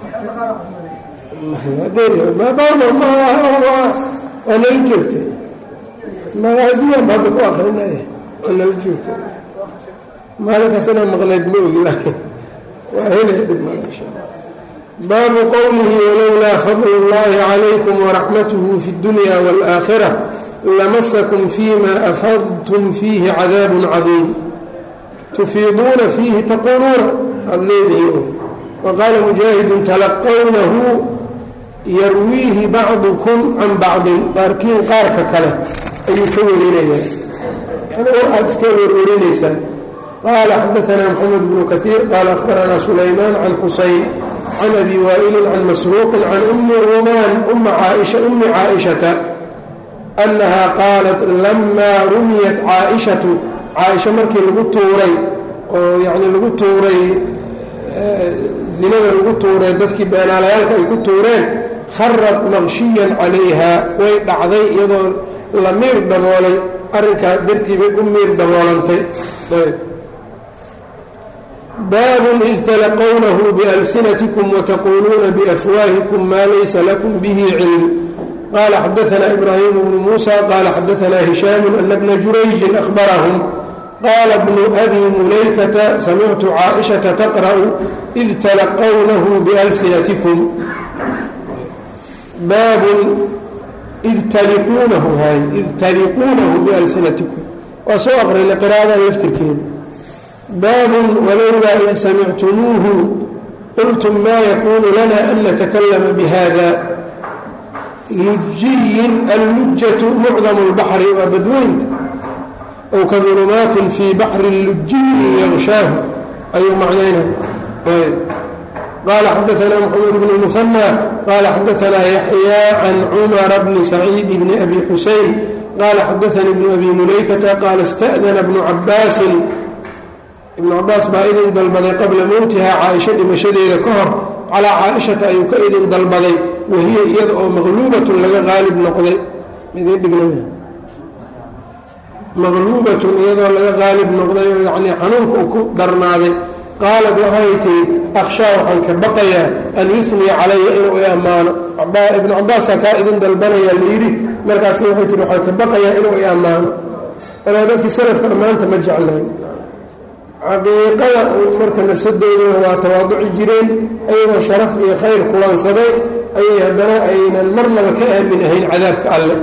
waa nala joogtay magaasiyan ba hadda ku akrinaya waa nala joogtay maalinkaas inaa maqnayd ma ogi laakiin waa helaya dhib mala insha alla baabu qowlihi walowlaa fadl اllahi calaykum waraxmatuhu fi اdunya wاlآakhira lamasakum fima afadtum fiihi cadaab cadiim tufiiduuna fiihi taquuluuna aad leedihiin waqaala mujaahidun talaqawnahu yarwiihi bacdukum can bacdin qaarkiin qaarka kale ayuu ka warinayaa yani war aad iska warwarinaysaan qaala xadaanaa maxamed bnu kaiir qaala akhbaranaa sulaymaan can xusayn can abi waa'ilin can masruuqin can ummi rumaan umma caaisha ummi caaishata annahaa qaalat lamaa rumiyat caaishatu caaisha markii lagu tuuray oo yacni lagu tuuray zinada lagu tuuray dadkii beenaalayaalka ay ku tuureen kharad maqshiyan calayha way dhacday iyadoo la miir daboolay arrinkaa dartii bay u miir daboolantay baabun id talaqownahu bialsinatikum wataquuluuna biafwaahikum maa laysa lakum bihi cilm qaala xadaanaa ibraahim bnu muusa qaala xadaanaa hishaamu ana bna jurayjin ahbarahum qaala bnu abi mulaykata samictu caaishata taqra'u id talaqownahu bialsinatikum baabun id taliquunahu hay id taliquunahu bialsinatikum waa soo aqrinay qiraa'adan laftirkeeda baabun walowlaa in samictumuuhu qultum maa yakuunu lana an natakallama bihada lujiyin allujatu mucdamu lbaxri waa badweynta ow ka dulumaatin fii baxri lujiyi yaqshaahu ayuu macnaynaya qال xdثna mحمد بن المثنى qال xdثna يحyى عن cمر بن سعيid بن أbي xuسين qال xdثnي بن أbي مuلaykة qال اsتأdن بن cabاasi ibnu cabaas baa idin dalbaday qabla mowtihaa caaisho dhimashadeeda ka hor calaa caaishata ayuu ka idin dalbaday wahiya iyada oo maqluubatun laga qaalib noqday idin dhigna maqluubatun iyadoo laga qaalib noqday oo yacnii xanuunka uu ku darnaaday qaalad waxay tihi akhshaa waxaan ka baqayaa an yusniya calaya inuu i ammaano ibnu cabaasaa kaa idin dalbanayaa layidhi markaas waxay tihi waxaan ka baqayaa inuu i ammaano anaa dadkii salafka ammaanta ma jeclayn xaqiiqada marka nafsadooduna waa tawaaduci jireen ayagoo sharaf iyo khayr kulansaday ayay haddana aynan marnaba ka aamin ahayn cadaabka alle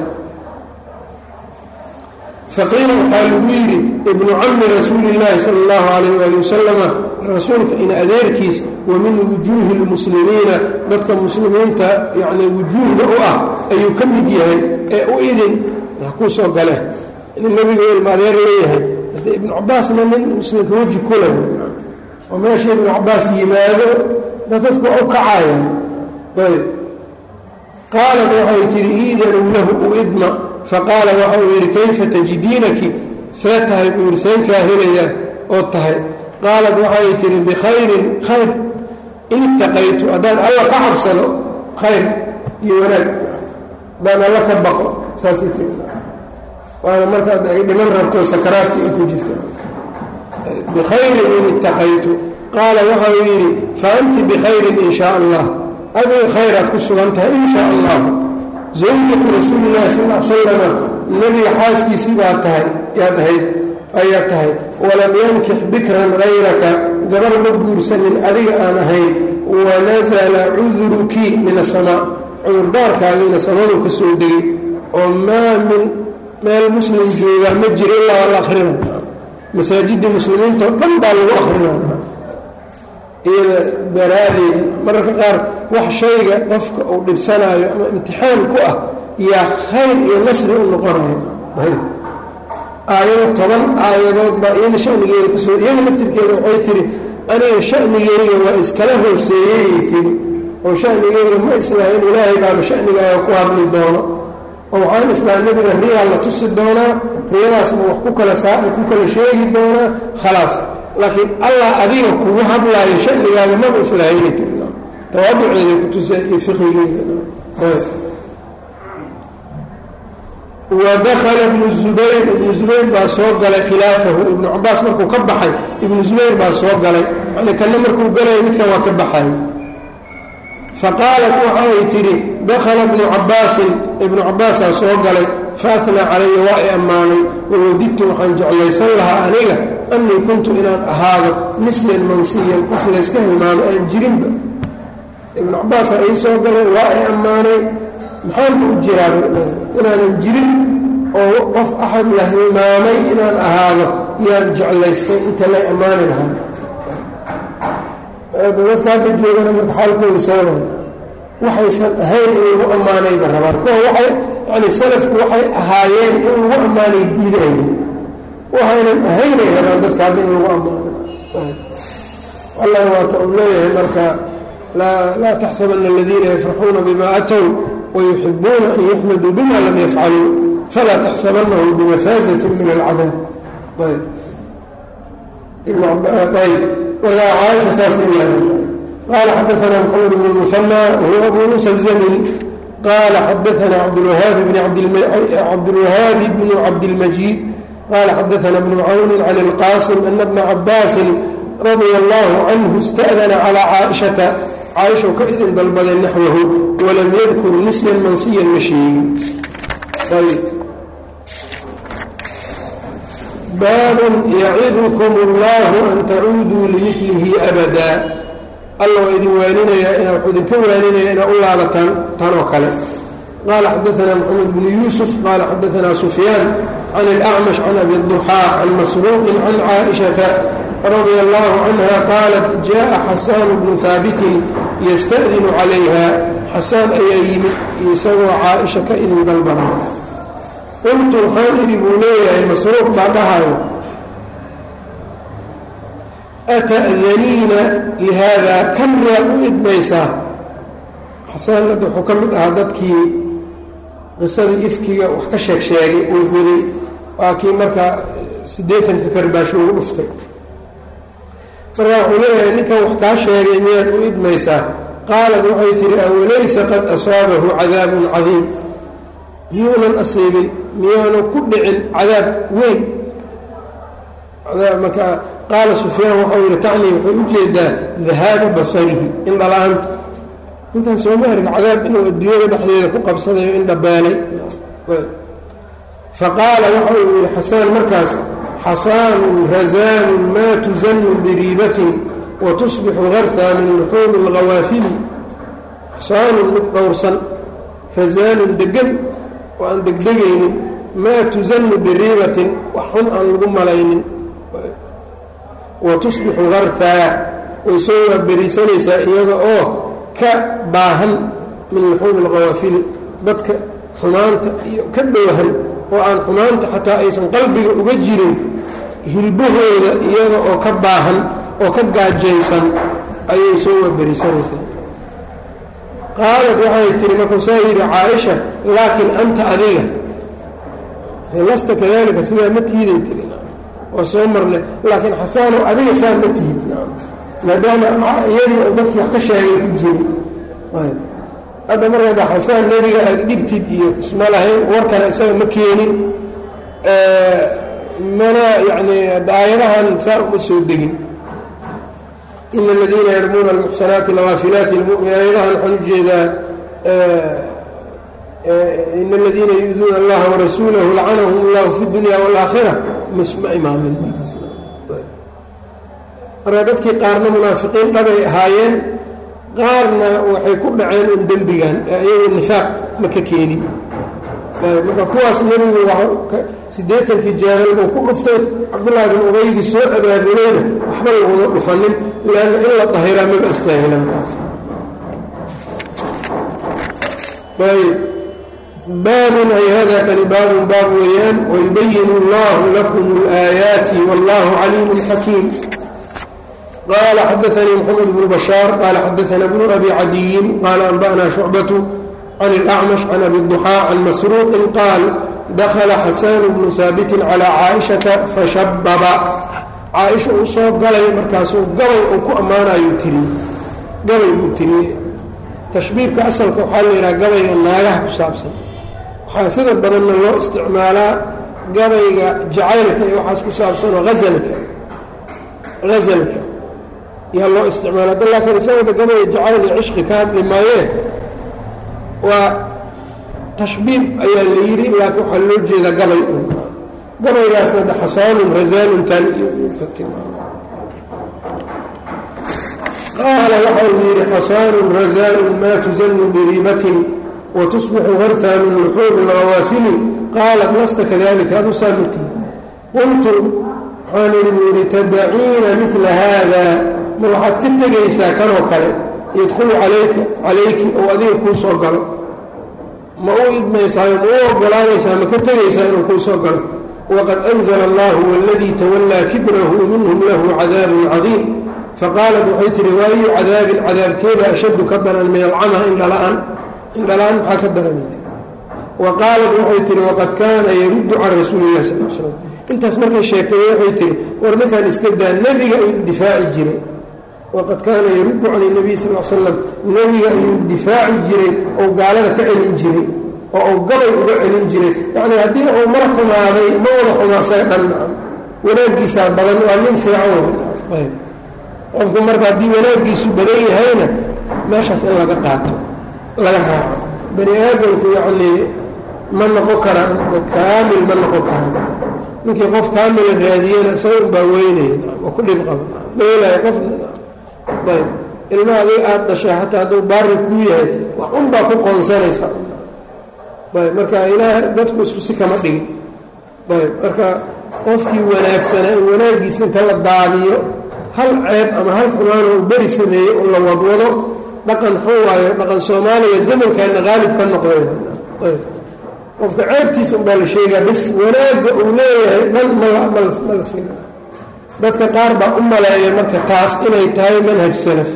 faqiila waxaa lagu yidhi ibnu cammi rasuuli illaahi sala allahu calayh waali wasalama rasuulka in adeerkiis wa min wujuuhi lmuslimiina dadka muslimiinta yacnii wujuuhda u ah ayuu ka mid yahay ee u idin ha kuu soo gale nin nebigu ilma adeer leeyahay haddee ibnu cabaasna nin muslimka weji kula oo meesha ibnu cabaas yimaado da dadku waa u kacayaan ayb qaalat waxay tihi iidanuu lahu u idma faqaala waxa uu yidhi kayfa tajidiinaki see tahay buu yidhi seenkaa helayaa oo tahay qaalat waxay tihi bikhayrin khayr in ittaqaytu haddaan alla ka cabsado khayr iyo wanaag haddaan alla ka baqo saasay tii waana markaad ay dhiman rabto sakaraadka ay ku jirto bikhayrin in ittaqaytu qaala waxa uu yidhi fa anti bikhayrin in shaa allah adigu khayraad ku sugan tahay in shaa allah zawjatu rasuuli llahi sal l salama nebiga xaaskiisii baa tahay yaad ahayd ayaa tahay walam yankix bikran hayraka gabar ma guursanin adiga aan ahayn wanasala cuduruki min asamaa cudurdaarkaagiina samadu ka soo degay oo maa min meel muslim joogaa ma jiro ilaa waa la akhrina masaajidii muslimiinta oo dhan baa lagu akhrina iyada baraadeeda mararka qaar wax shayga qofka uu dhibsanaayo ama imtixaan ku ah yaa khayr iyo nasri u noqonayo aayado toban aayadood baa iyada shanigeeda kasoo iyada laftirkeeda waxay tihi aniga shanigeyga waa iskala hooseeyeyay tiri oo shanigeyga ma islaahin ilaahay baaba shanigaaga ku hadli doono oo waxaan islaa nebiga riyaa la tusi doonaa riyadaasna wax ku kala saa ku kala sheegi doonaa khalaas laakiin allah adiga kugu hadlaayo shanigaaga maba islaahayna tiri tawaaduceeda kutusa iyo fiqigeeda wadakala ibnu zubayr ibnu zubayr baa soo galay khilaafahu ibnu cabaas markuu ka baxay ibnu zubayr baa soo galay yani kanna markuu galaya midkan waa ka baxay faqaalat waxay tidhi dakhala ibnu cabaasin ibnu cabaasaa soo galay faatnaa calaya waa i ammaanay wawadidtu waxaan jeclaysan lahaa aniga annii kuntu inaan ahaado nisyan mansiyan qof layska hilmaamo aan jirinba ibnu cabaasaa ii soo galay waa i ammaanay maxaan u jiraa inaanan jirin oo qof axad la hilmaamay inaan ahaado yaan jeclaystay inta lay ammaani lahaa dadka hadda joogana marka xaalkooda sababa waxaysan ahayn in lagu ammaanayba rabaan kuwa waay yani salafku waxay ahaayeen in lagu ammaanay diidaya waxaynan ahaynay rabaan dadka hadda in lagu ammaano allah waata uu leeyahay marka laa taxsabana aladiina yafraxuuna bima atow wayuxibuuna an yuxmaduu bima lam yafcaluu falaa taxsabanahum bimafaazatin min alcadaab ayb walaa caaisha saas qaala xadaana maxamed bn musanى wahuwa abu musa zamin qaala xadaana cabdlwahaabi bnu cabdilmajiid qaala xadaana bnu cawni can اlqaasim ana bna cabaasin radia allahu canhu ista'dana calى caaishata caaisha ka idin dalbaday naxwahu walam yadkur nisyan mansiyan ma sheegin baabun yacidukm اllahu an tacuuduu limilihi abada alla waa idin waaninaya wuxuu idinka waaninaya inaa u laabataan tan oo kale qaala xadaana maxamed bnu yuusuf qaala xadaana sufyaan can اlأcmash can abi duxaa can masruuqin can caaishata radia allahu canha qaalat jaءa xasaan bnu haabitin yasta'dinu calayha xasaan ayaa yimid isagoo caaisha ka idin dalbanay qultu waxaan idhi buu leeyahay masruuq baa dhahayo ata'daniina lihaada kan miyaad u idmaysaa xasaan hadda wuxuu ka mid ahaa dadkii qisadii ifkiga wax ka sheeg sheegay uu goday waa kii markaa siddeetanka karbaash ugu dhuftay markaa wuxuu leeyahay ninkan wax kaa sheegay miyaad u idmaysaa qaalad waxay tihi awalaysa qad asaabahu cadaabun cadiim miyuunan asiibin miyaanu ku dhicin cadaab weyn marka qaala sufyaan waxau yihi tacnii waxay u jeedaa dahaaba basarihi indhala-aanta ninkan soomaaliga cadaab inuu adduunyada dhexdeeda ku qabsanayo indhabaalay faqaala waxa uu yihi xasaan markaas xasaanun razaanun maa tuzanu biriibatin wa tusbixu gartaa min luxuumi اlghawaafili xasaanun mid dhowrsan razaanun degan oo aan degdegaynin maa tuzanu biriibatin wax xun aan lagu malaynin wa tusbixu gartaa way soo waaberiisanaysaa iyada oo ka baahan min luxuumi اlghawaafili dadka xumaanta iyo ka dhowhan oo aan xumaanta xataa aysan qalbiga uga jirin hilbahooda iyada oo ka baahan oo ka gaajaysan ayay soo waaberisanaysaa qaalad waxay tihi markuu saa yidhi caaisha laakiin anta adiga lasta kadalika sidaa ma tihiday tiri waa soo marnay laakiin xasaanow adiga saa ma tihid maadaama iyadii oo dadkii wax ka sheegay ku jiri hadda markada xasaan nebiga aad dhibtid iyo isma lahayn warkana isaga ma keenin mana yani aayadahan saa uma soo degin ina aladiina yarmuuna almuxsanaati alghaafilaati aayadahan waxaan ujeedaa ina aladiina yu-duuna allaha warasuulahu lacanahum allahu fi dunya wاlaakhira misma imaamin marka dadkii qaarna munaafiqiin dhabay ahaayeen qaarna waxay ku dhaceen un dembigan iyagoo nifaaq ma ka keenin marka kuwaas nebigu siddeetankii jaahil buu ku dhuftay cabdullaahi bin ubaygii soo abaabulayna waxba laguma dhufanin leanna in la dahiraa maba istaahila markaas ayb baabun ay hada kani baabun baab weeyaan wayubayin allahu lakum اlaayaati wallahu caliimun xakiim qال xdثnي محمد بن بشhاaر qال xdثna بن أbي عadيi qال أنbأna شhuعبة عن الأعمش عن أbي الضحى عن masروq qاal dkla xasاn بن ثاaبت عlى cاaئشhaةa fashabba caaئشha uu soo galay markaasuu gabay uu ku ammaanayu tiri gabay buu tiriye تashbiibka asalka waxaa la yidhaha gabayga naagaha ku saabsan waxaa sida badanna loo isticmaalaa gabayga jacaylka iyo waxaas ku saabsanoo azlka azlka yaa loo isticmaala da laakiin isagooda gabaya jacayl iyo cishqi ka hadli maayee waa tashbiib ayaa la yidhi laakiin waxaa loo jeedaa gabay un gabaygaasna de xasaanun rasaaluntan iyo qaala waxa uu yidhi xasaanun rasaalun maa tuzanu biriibatin wa tusbixu hartaa min luxuumi lhawaafili qaalat lasta kadalika adu saamati qultu waxaan idhi buu yidhi tadaciina midla haada ma waxaad ka tegaysaa kanoo kale yadkhulu calayka calayki ou adiga kuu soo galo ma u idmaysaayo ma u ogolaanaysaa ma ka tegaysaa inuu kuu soo galo waqad anzla allahu waladii tawallaa kibrahu minhum lahu cadaabun cadiim faqaalat waxay tihi waayu cadaabin cadaabkeeda ashaddu ka daran min alcama indhala-aan indhala-aan maxaa ka daran wa qaalat waxay tihi waqad kaana yaruddu can rasuuli illahi sal l slam intaas markay sheegtay waxay tihi war ninkan iska daa nebiga ayuu difaaci jiray waqad kaana yaruddu can nabiy sal l slam nebiga ayuu difaaci jiray ou gaalada ka celin jiray oo uu gabay uga celin jiray yacnii haddii uu mar xumaaday ma wada xumaasaga dhan nacam wanaaggiisaa badan waa nin fiican ayb qofku marka haddii wanaaggiisu badan yahayna meeshaas in laga qaato laga raaco bani aadamku yacnii ma noqon karaan kaamil ma noqon karaan ninkii qof kaamila raadiyena isaga unbaa weynaya oo ku dhib qaba dheelaya qofna ayb ilmaha adiga aada dhashay xataa hadduu baari kuu yahay wax unbaa ku qoonsanaysa ayb marka ilaah dadku isku si kama dhigin ayb marka qofkii wanaagsanaa in wanaaggiisa inta la daadiyo hal ceeb ama hal xumaanoo u beri sameeyey oo la wadwado dhaqan xun waayo dhaqan soomaaliya zamankaana qaalib ka noqday ayb qofka ceebtiisa unbaa la sheegaa bis wanaagga uu leeyahay dhan mama la fila dadka qaar baa u maleeya marka taas inay tahay manhaj salaf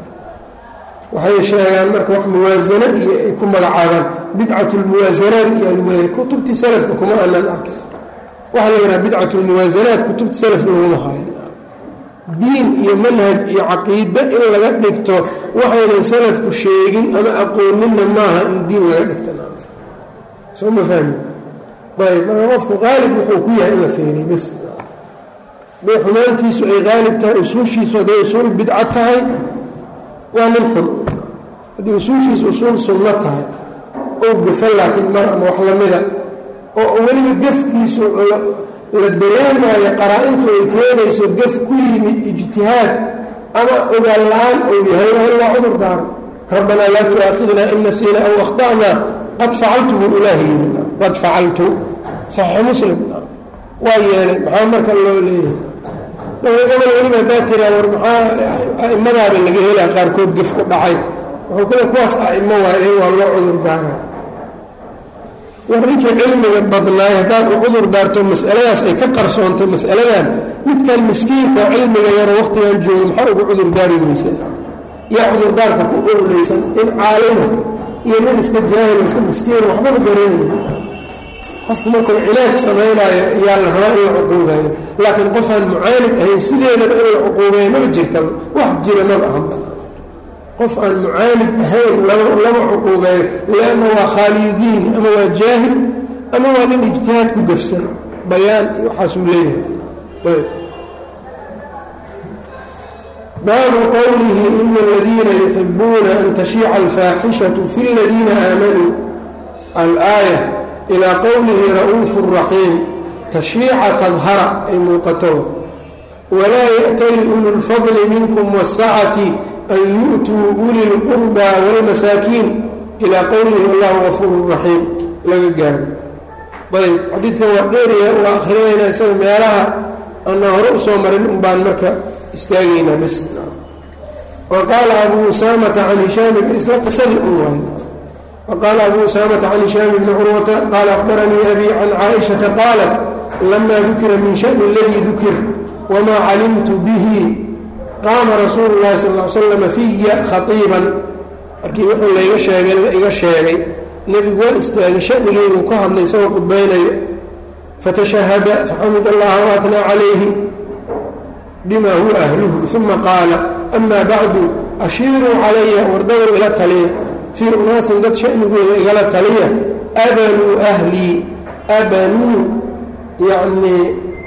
waxay sheegaan marka wax muwaasana iyo ay ku magacaabaan bidcat lmuwaasanaat iyo alwaya kutubtii salafka kuma aanan arkay waxaa la yidhaha bidcat lmuwaasanaat kutubta salaf laguma haayo diin iyo manhaj iyo caqiide in laga dhigto waxaynan salafku sheegin ama aqooninna maaha in diin laga dhigto soo ma fahmi ayb marka qofku qaalib wuxuu ku yahay in la feeriy bas haday xumaantiisu ay qaalib tahay usuushiisu hadday usuul bidco tahay waa nin xun haddii usuushiisu usuul sunno tahay oo gafan laakiin mar ama wax lamida oo weliba gefkiisu la dareemaayo qaraa-intu ay keenayso gef ku yimid ijtihaad ama ogaan la-aan uu yahay waa in laa cudur daaro rabbanaa laa tu'aakhidnaa in nasiina aw akhta'naa qad facaltu buu ilaahi yimi qad facaltu saxiix muslim waa yeelay maxaa marka loo leeyahay gabal weliba haddaa tiraa war maxaa aimadaaba laga helaa qaarkood gef ku dhacay wuxuu kale kuwaas aimo waaye waa loo cudur daara war ninkii cilmiga badnaay haddaad u cudur daarto masaladaas ay ka qarsoonto masaladan midkan miskiinka oo cilmiga yaro waqtigan jooga maxaa ugu cudur daari weysan yaa cudurdaarka ku ololeysan in caalima iyo nin iska jaahilasa miskiin waxbaba garanayni qofku markuu cilaaj samaynaayo yaa la rabaa in la cuquubayo laakiin qofaan mucaanid ahayn sideedaba in la cuquubeeyo maba jirta wax jira maba ahanba qof aan mucaanid ahayn lama cuquubeeyo lianna waa khaaliyu diini ama waa jaahil ama waa nin ijtihaad ku gafsan bayaan iyo waxaasuu leeyahay baabu qowlihi ina aladiina yuxibuuna an tashiica alfaaxishatu fi ladiina aamanuu alaaya ilaa qowlihi ra'uufu raxiim tashiica tadhara ay muuqato walaa ya'tali ulu lfadli minkum waasacati an yu'tuu uli lqurbaa wاlmasaakiin ilaa qowlihi allahu gafuuru raxiim laga gaaro ayb xadiidkan waa dheeriya waa akrinaynaa isaga meelaha ana hore usoo marin un baan marka istaagaynaa bs wa qaala abu usaamata can hishaam isla qisadii un waay waqaala abu usaamata can hishaam bni curwata qaala akhbaranii abi can caaishata qaalat lama dukira min shani aladii dukir wamaa calimtu bihi qaama rasuulu llahi sal l slam fiya khaiiban markii wuxuu layga sheegay la iga sheegay nebigu waa istaagay shanigeygu ka hadlay isagoo qudbaynayo fatashahada faxamid allaha waatnaa calayhi bima huwa ahluhu uma qaala ama bacdu ashiiruu calaya wardadow ila taliya fii unaasin dad shanigooda igala taliya abanuu ahlii abanuu yacnii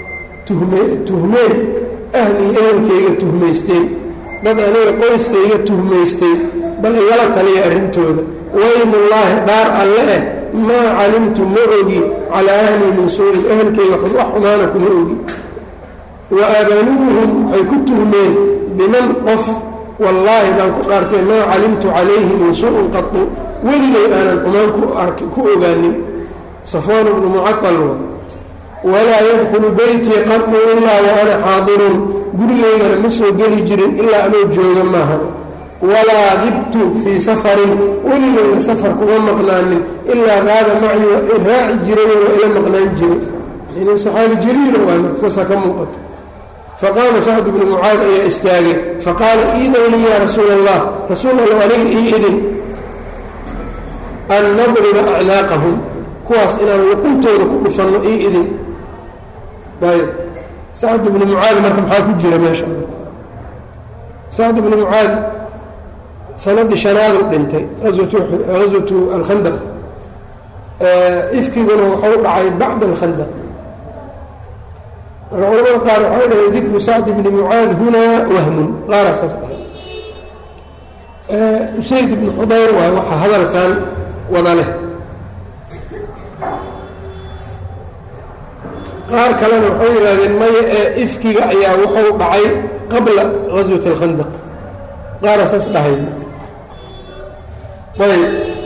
tuhmeen ahlii ehelkayga tuhmaysteen dad aniga qoyskayga tuhmaystay bal igala taliya arrintooda waymullaahi dhaar alle eh maa calimtu ma ogi calaa ahlii min suu-in ehelkayga wax xumaana kuma ogi wa abanuuhum waxay ku tuhmeen biman qof wallaahi baan ku dhaartay maa calimtu calayhi min suu-in qatu weligay aanan xumaan ku ogaanin safwaan bnu mucaal walaa yadkhulu beytii qatu ilaa wa ana xaadirun gurigaygana ma soo geli jirin ilaa anoo jooga maaha walaa dibtu fii safarin weligayna safar kuma maqnaanin ilaa qaada macyi waa i raaci jiray waa ila maqnaan jiray nin saxaabi jaliila waasa ka muuqato faqaama sacd bnu mucaad ayaa istaagay faqaala iidan lii yaa rasuula allah rasuul alla aniga ii idin an nadriba acnaaqahum kuwaas inaan luquntooda ku dhufanno ii idin ayb sacd bnu mucaad marka maxaa ku jira meesha sacd bnu mucaad sanadii shanaadu dhintay aswatu alkhandaq ifkiguna wuxuu dhacay bacda alkhandaq marka culamada qaar waxay dhaheen dikru sacd bni mucaad hunaa wahmun qaaraa saas dhahay usayd ibnu xudayr waay waxaa hadalkan wada leh qaar kalena waxay yidhaahdeen maya ee ifkiga ayaa wuxuu dhacay qabla gaswat alkhandaq qaara saas dhahay ayb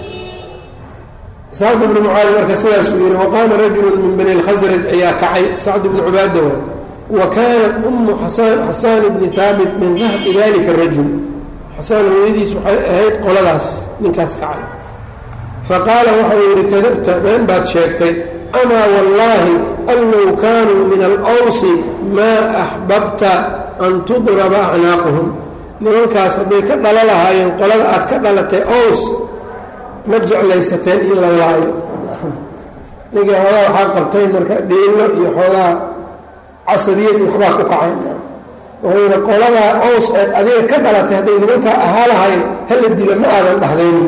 sacd bnu mucaad marka sidaasuu yihi waqaama rajulu min bani اlkhasraj ayaa kacay sacd bnu cubaada waay wa kaanat umu xasaan bni haabit min dahbi dalika rajul xasaan hooyadiis waxay ahayd qoladaas ninkaas kacay faqaala waxau yihi kadabta been baad sheegtay amaa wallaahi an low kaanuu min alwsi maa axbabta an tudraba acnaaquhum nimankaas hadday ka dhalo lahaayeen qolada aad ka dhalatay ows ma jeclaysateen in la laayo ninkii xoogaa waxaa qabtay marka dhiilo iyo xoogaa casabiyad iyo waxbaa ku kacay wuxuu yidhi qoladaa ows eed adiga ka dhalatay hadday nimankaa ahaa lahayn hala dila ma aadan dhahdaynin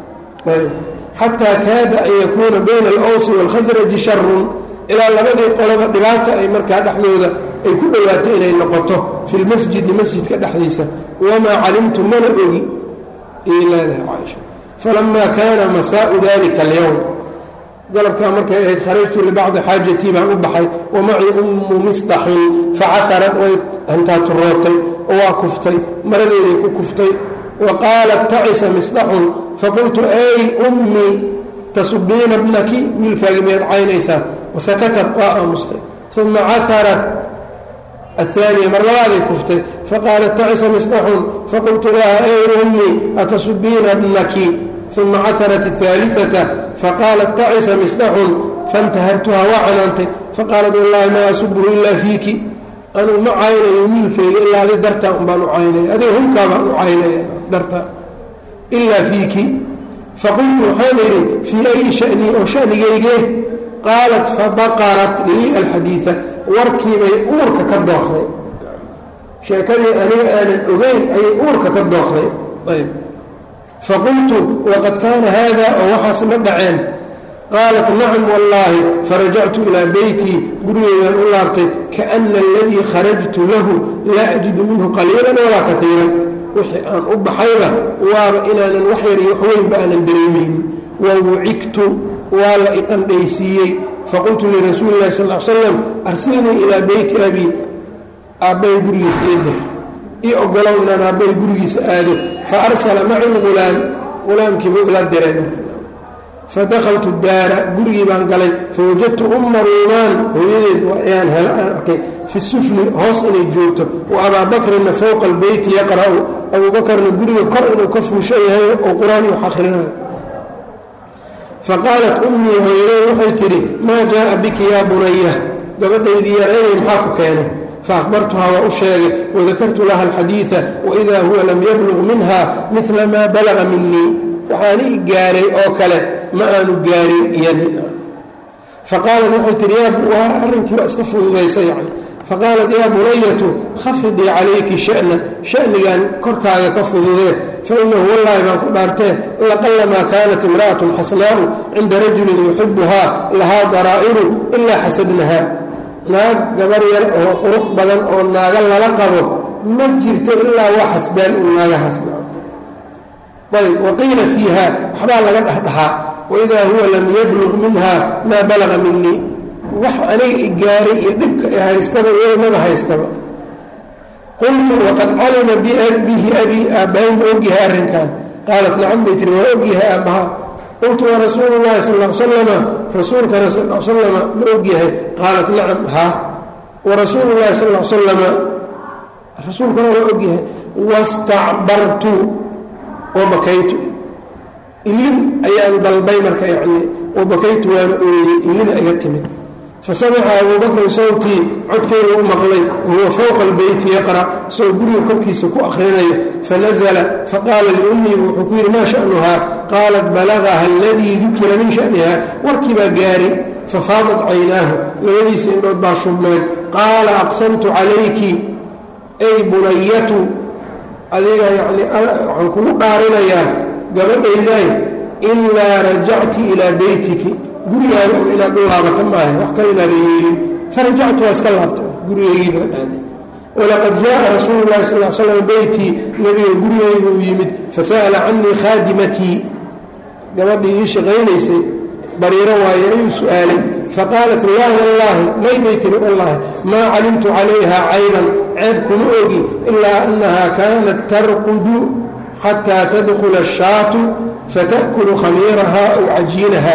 xataa kaada an yakuuna bayna alawsi waalkhasraji sharun ilaa labadii qoloba dhibaata ay markaa dhexdooda ay ku dhowaato inay noqoto fi lmasjidi masjidka dhexdiisa wamaa calimtu mana ogi ayay leedahay caaisha falamaa kaana masaau dalika alyowm galabkaa markay ahayd kharajtu libacdi xaajatii baan u baxay wamacii ummu misdaxin facaharad way hantaaturootay oo waa kuftay maradeeday ku kuftay wa qaalat tacisa misdaxun faqultu ay ummii tasubiina bnaki wiilkaagii miyaad caynaysaa wasakatat waa aamustay uma caharat aلثaaniya mar labaaday kuftay faqaalat tacisa misdaxun faqultu laha ay ummii atasubiina bnaki uma caharat الثaaliثaةa faqaalat tacisa misdaxun faاntahartuha waa canaantay faqaalat wallahi maa asubhu ila fiiki anuu ma caynayo wiilkayga ilaa adi dartaa un baan u caynaya adiga hunkaa baan u caynaya dartaa ilaa fiiki faqultu waxaan idhi fii ayi shanii oo shanigaygee qaalat fabaqarat lii alxadiida warkiibay uurka ka dooqday sheekadii aniga aanan ogeyn ayay uurka ka dooqday ayb faqultu waqad kaana haada oo waxaas ma dhaceen qaalat nacam wallaahi farajactu ilaa beytii gurigeydaan u laabtay kaana aladii kharajtu lahu laa ajidu minhu qaliilan walaa kaiiran wixii aan u baxayba waaba inaanan wax yar iyo waxweynba aanan dareemaynin wa wucigtu waa la iqandhaysiiyey faqultu lirasuuli illahi sal l slam arsilnii ilaa beyti abii aabbahay gurigiisa ii dir ii ogolow inaan aabbahay gurigiisa aado fa arsala maci lulaam ulaamkiibuu ila direen fadakaltu daara gurigii baan galay fawajadtu umma ruumaan hooyadeed ayaan hel aan arkay fi sufli hoos inay joogto wa abaa bakrina fowqa albeyti yaqra'u abuubakarna guriga kor inuu ka fuushan yahay oo qur-aan iyo wax akhrinayo faqaalat ummii hooyadey waxay tidhi maa jaaa biki yaa bunaya gabadhaydii yareynay maxaa ku keenay faahbartuhaa waa u sheegay wadakartu laha alxadiida waidaa huwa lam yabluq minha midla maa balaga minii waxaan ii gaaray oo kale ma aanu gaarin iyadi faqaalat waxay tihi waa arrinkii waa iska fududaysa yani faqaalat yaa bunayatu khafidii calayki sha'na sha'nigan korkaaga ka fududee fainahu wallaahi baan ku dhaartee laqalamaa kaanat imra'atun xasnaa'u cinda rajulin yuxibuhaa lahaa daraa'iru ilaa xasadnaha naag gabar yar oo qurux badan oo naaga lala qabo ma jirto ilaa waa xasbaan uu naagahaas ayb waqiila fiiha waxbaa laga dhexdhaxaa waidaa huwa lam yablug minha maa balaga minii wax aniga i gaaray iyo dhibka i haystaba iyada maba haystaba qultu waqad calima bihi abii aabbahay ma ogyahay arrinkan qaalat nacam bay tiri waa ogyahay aabbaha qultu warasuulu llahi sal l slama rasuulkana sal l slama ma ogyahay qaalat nacam haa warasuulu llahi sal l slama rasuulkana waa ogyahay wastacbartu wabakaytu ilin ayaan dalbay marka yani wabakaytu waana ooyey ilina iga timid fasamica abuu bakrin sawtii codkeyga u maqlay wahuwa fowqa albeyti yaqra isagoo guriga korkiisa ku akhrinayo fanazla faqaala liummii wuxuu ku yidhi maa sha'nuhaa qaalat balagaha aladii dukira min sha'niha warkii baa gaari fafaadat caynaahu labadiisa indhood baa shubmeen qaala aqsamtu calayki ay bunayatu adiga yani waxaan kugu dhaarinayaa gabadhayday ilaa rajacti ilaa beytiki gurigaaga un inaad u laabata maaha wax kale inaada yeelin farajactu waa iska laabta gurigaygii baan aaday walaqad jaءa rasuulu اlahi sal l slam beytii nabiga gurigayga uu yimid fasa'ala canii khaadimatii gabadhii ii shaqaynaysay bariiro waaye ayuu su-aalay faqaalat laa wallaahi may bay tiri wallaahi maa calimtu calayha cayban ceeb kuma ogi ilaa annaha kaanat tarqudu xataa tadkula ashaatu fata'kulu khamiiraha aw cajiinaha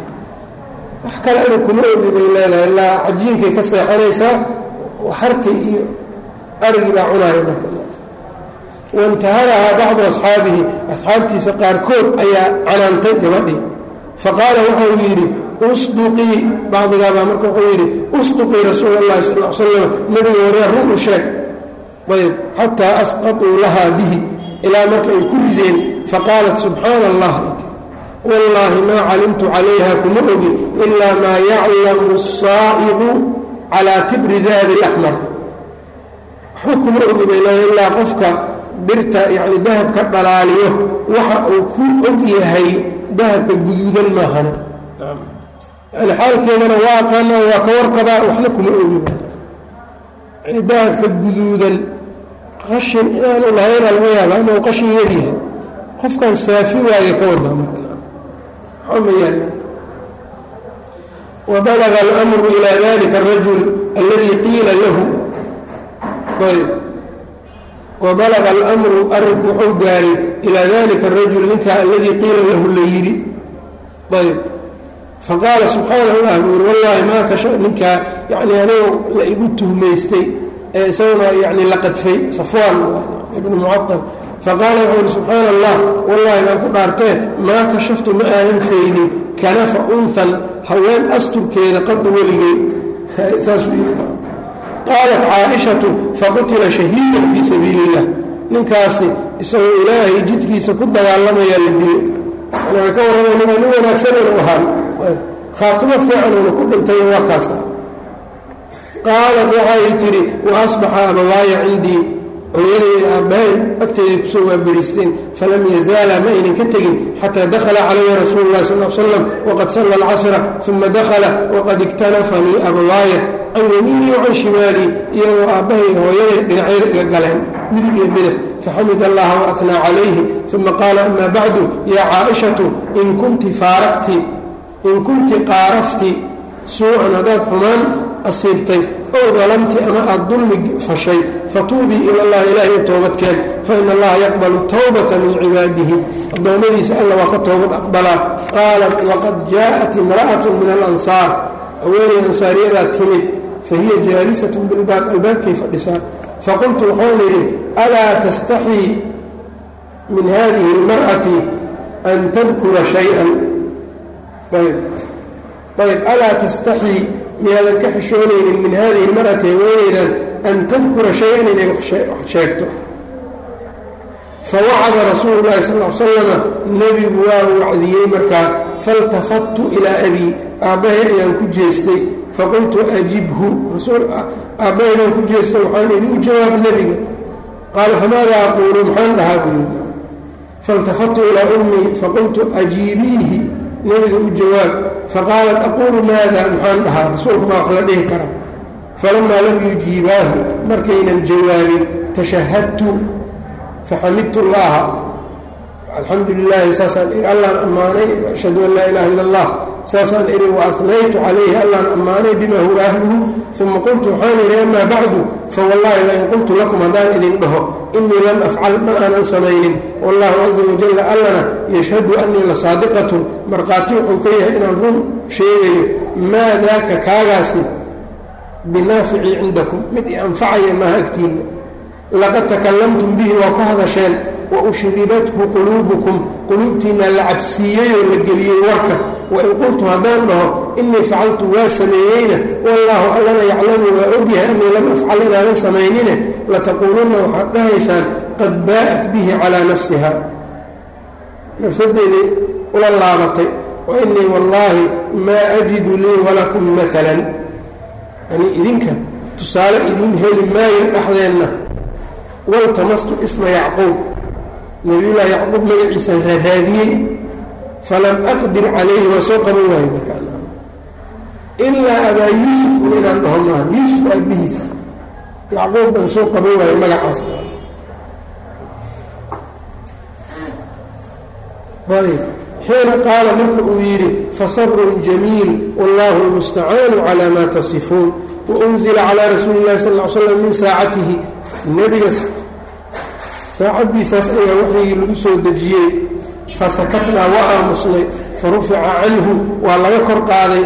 wax kale anu kuma ogi bay leedahay ilaa cajiinkay ka seexanaysaa xarti iyo arigii baa cunaaya marka waintaharahaa bacdu asxaabihi asxaabtiisa qaarkood ayaa canaantay gabadhii faqaala wuxuu yidhi usduqii bacdigaabaa marka wuxuu yidhi usduqii rasuul اllahi sal l slam nebiga waree run u sheeg ayb xataa asqaطuu lahaa bihi ilaa marka ay ku rideen faqaalat subxaana allah wallaahi maa calimtu calayha kuma ogi ilaa maa yaclamu الsaa'iqu calaa tibri dahabi اlaxmar waxba kuma ogi bay leedahay ilaa qofka birta yacni dahabka dhalaaliyo waxa uu ku og yahay dahabka guduudan maahana yani xaalkeedana waa aqaana waa ka warqabaa waxna kuma ogi yani dahabka guduudan qashin inaanu lahayna laga yaaba inuu qashin yaryahay qofkan saafi waaye ka wadaa marmayaan wabalaga almru ilaa dalika arajul alladii qiila lahu ayb wabalaga almru arrinku wuxuu gaaray ilaa dalika arajul ninka aladii qiila lahu la yidhi ayb faqaala subxaana allah buu yiri wallaahi maa kasha ninkaa yani anigu la igu tuhmaystay ee isaguna yani la qadfay safwaan ibnu mucatab faqaala wuxuu yidhi subxaana allah wallaahi baan ku dhaartee maa kashaftu ma aanan faydin kanafa unhan haween asturkeeda qadu weligay saasuu yidhi qaalat caaishatu faqutila shahiidan fii sabiili illah ninkaasi isagoo ilaahay jidkiisa ku dagaalamaya la dilay yani way ka warramay ninaa nin wanaagsan inuu ahaa khaatimo fiican uuna ku dhintay waa kaasa qaalat waxay tidhi wa asbaxa abawaaya cindii hooyadayda aabbahay agteedii kusoo waaberiisteen falam yazaala ma aynan ka tegin xataa dakhala calaya rasuulu llahi sal l slam waqad salla alcasra uma dakhala waqad iktanafanii abawaaya can yamiinii wacan shimaalii iyagoo aabbahay hooyaday dhinacyada iga galeen midig iyo bidix faxamid allaha waatnaa calayhi uma qaala ama bacdu yaa caaishatu in kunti faaraqti in kunti qaarafti suucan haddaad xumaan asiibtay ow dalamti ama aada dulmi fashay fatuubii ila allahi ilaahay u toobadkeen faina allaha yaqbalu towbata min cibaadihi addoommadiisa alla waa ka toobad aqbalaa qaalat waqad jaءat imra'atu min alansaar haweenay ansaariyadaa timid fahiya jaalisatun bilbaab albaabkay fadhisaa faqultu waxaan idhi alaa tastaxii min hadihi اlmar'ati an tadkura shayئa ayb ayb alaa tastaxii miyaadan ka xishoonaynin min hadihi اlmar'ati haweenaydan an tadkura shay-an inay wax sheegto fawacada rasuulu llahi sal l slama nebigu waa wacdiyey markaa faltafattu ilaa abii aabbahay ayaan ku jeestay faqultu ajibhu aabbahay baan ku jeestay waxaan idin u jawaab nebiga qaala famaada aquulu maxaan dhahaa buu faltafattu ilaa ummii faqultu ajiibiihi nebiga u jawaab faqaalat aquulu maada maxaan dhahaa rasuulku maa wax la dhihi kara falamaa lam yujiibaahu markaynan jawaabin tashahadtu faxamidtu llaha alxamdu lilaahi saasaan ii allaan ammaanay ashhadu an laa ilaha illa allah saasaan idhi waatnaytu calayhi allaan ammaanay bima huwa ahluhu uma qultu waxaan idhi amaa bacdu fawallahi lain qultu lakum haddaan idin dhaho inii lam afcal ma aanan samaynin wallahu caza wajalla allana yashhadu anii la saadiqatun markhaati wuxuu ka yahay inaan run sheegayo maa daaka kaagaasi binaafici cindakum mid i anfacaya maaha agtiinna laqad takallamtum bihi waa ku hadasheen wa ushribathu quluubukum quluubtiinna la cabsiiyey oo la geliyey warka wain qultu haddaan dhaho inii facaltu waa sameeyeyna wallaahu allana yaclamu waa ogyahay anii lam afcal inaanan samaynine lataquulunna waxaad dhahaysaan qad baa'at bihi calaa nafsiha nafsadeedii ula laabatay wa inii wallaahi maa ajidu lii walakum maalan yani idinka tusaale idiin heli maayo dhexdeenna waltamastu isma yacquub nabiyullaahi yacquub magaciisaan raaraadiyey falam aqdir calayhi waa soo qaban waayo markaa ilaa abaa yuusuf un inaan dhaho maaha yuusuf aabihiis yacquub baan soo qaban waayo magacaas xiina qaala marka uu yidhi fasabrun jamiil wallahu lmustacaanu calaa maa tasifuun waunzila calaa rasuuli illahi sal l slam min saacatihi nebiga saacaddiisaas ayaa waxyigii lagu soo dejiyey fasakatnaa waa aamusnay farufica canhu waa laga kor qaaday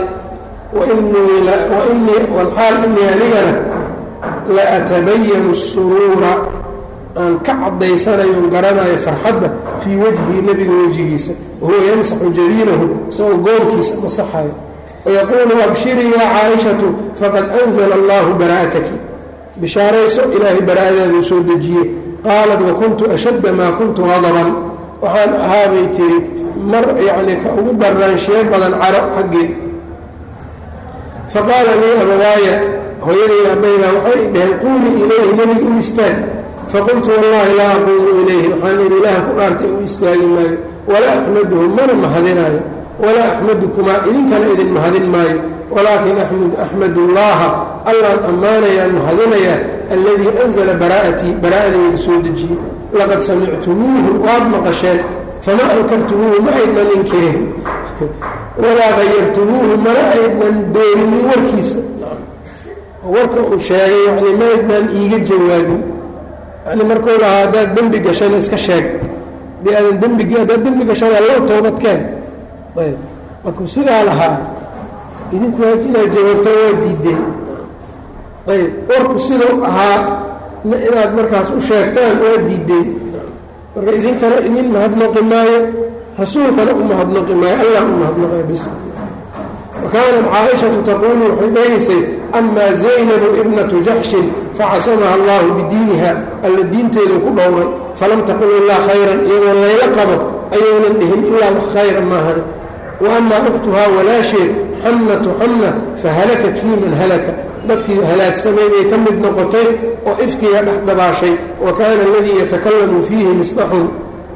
walxaal inii anigana la atabayanu suruura aan ka cadaysanayon garanayo farxadda fii wajhi nebiga wejigiisa wahuwa yamsaxu jabiinahu isagoo goorkiisa masaxayo wayaquulu abshirii yaa caaishatu faqad anzala allahu bara'ataki bishaarayso ilaahay bara'adaaduu soo dejiyey qaalat wakuntu ashadda maa kuntu hadaban waxaan ahaabay tiri mar yacnii ka ugu daraanshiye badan caro xaggee faqaala lii abawaaya hooyaday aabbaybaa waxay dhaheen quumii ilayhi nebiga u istaag faqultu wallahi laa aquumu ilayhi waxaan idhi ilaah ku dhaartay u istaagi maayo walaa axmaduhu mana mahadinaayo walaa axmadukumaa idinkana idin mahadin maayo walaakin axmadu llaha allaan ammaanayaa mahadinayaa alladii anzala baraa'atii baraa'adayda soo dejiyey laqad samictumuuhu waad maqasheen fama ankartumuuhu ma aydnan inkirin walaa hayartumuuhu mana aydnan doorinin warkiisa warka uu sheegay yani ma aydnan iiga jawaabin yani markuu lahaa haddaad dembi gashana iska sheeg hadii aadan dembi haddaad dembi gashana allow toobadkeen ayb markuu sidaa lahaa idinku inaad jawaabto waa diideen ayb warku sidau ahaa inaad markaas u sheegtaan waa diideen marka idinkana idin mahadnaqi maayo rasuulkana u mahadnaqi maayo allah u mahadnaqay bis wa kaanat caaishatu taquulu waxay dhahaysay amaa zaynabu ibnatu jaxshin facasamaha allahu bidiiniha alla diinteedu ku dhowray falam taqul ilaa khayran iyadoo layla qabo ayaynan dhihin ilaa wax khayra maahan wa amaa ukhtuhaa walaasheed xamnatu xamna fahalakat fii man halaka dadkii halaagsamay bay ka mid noqotay oo ifkiga dhex dabaashay wa kaana aladii yatakalamu fiihi misdaxun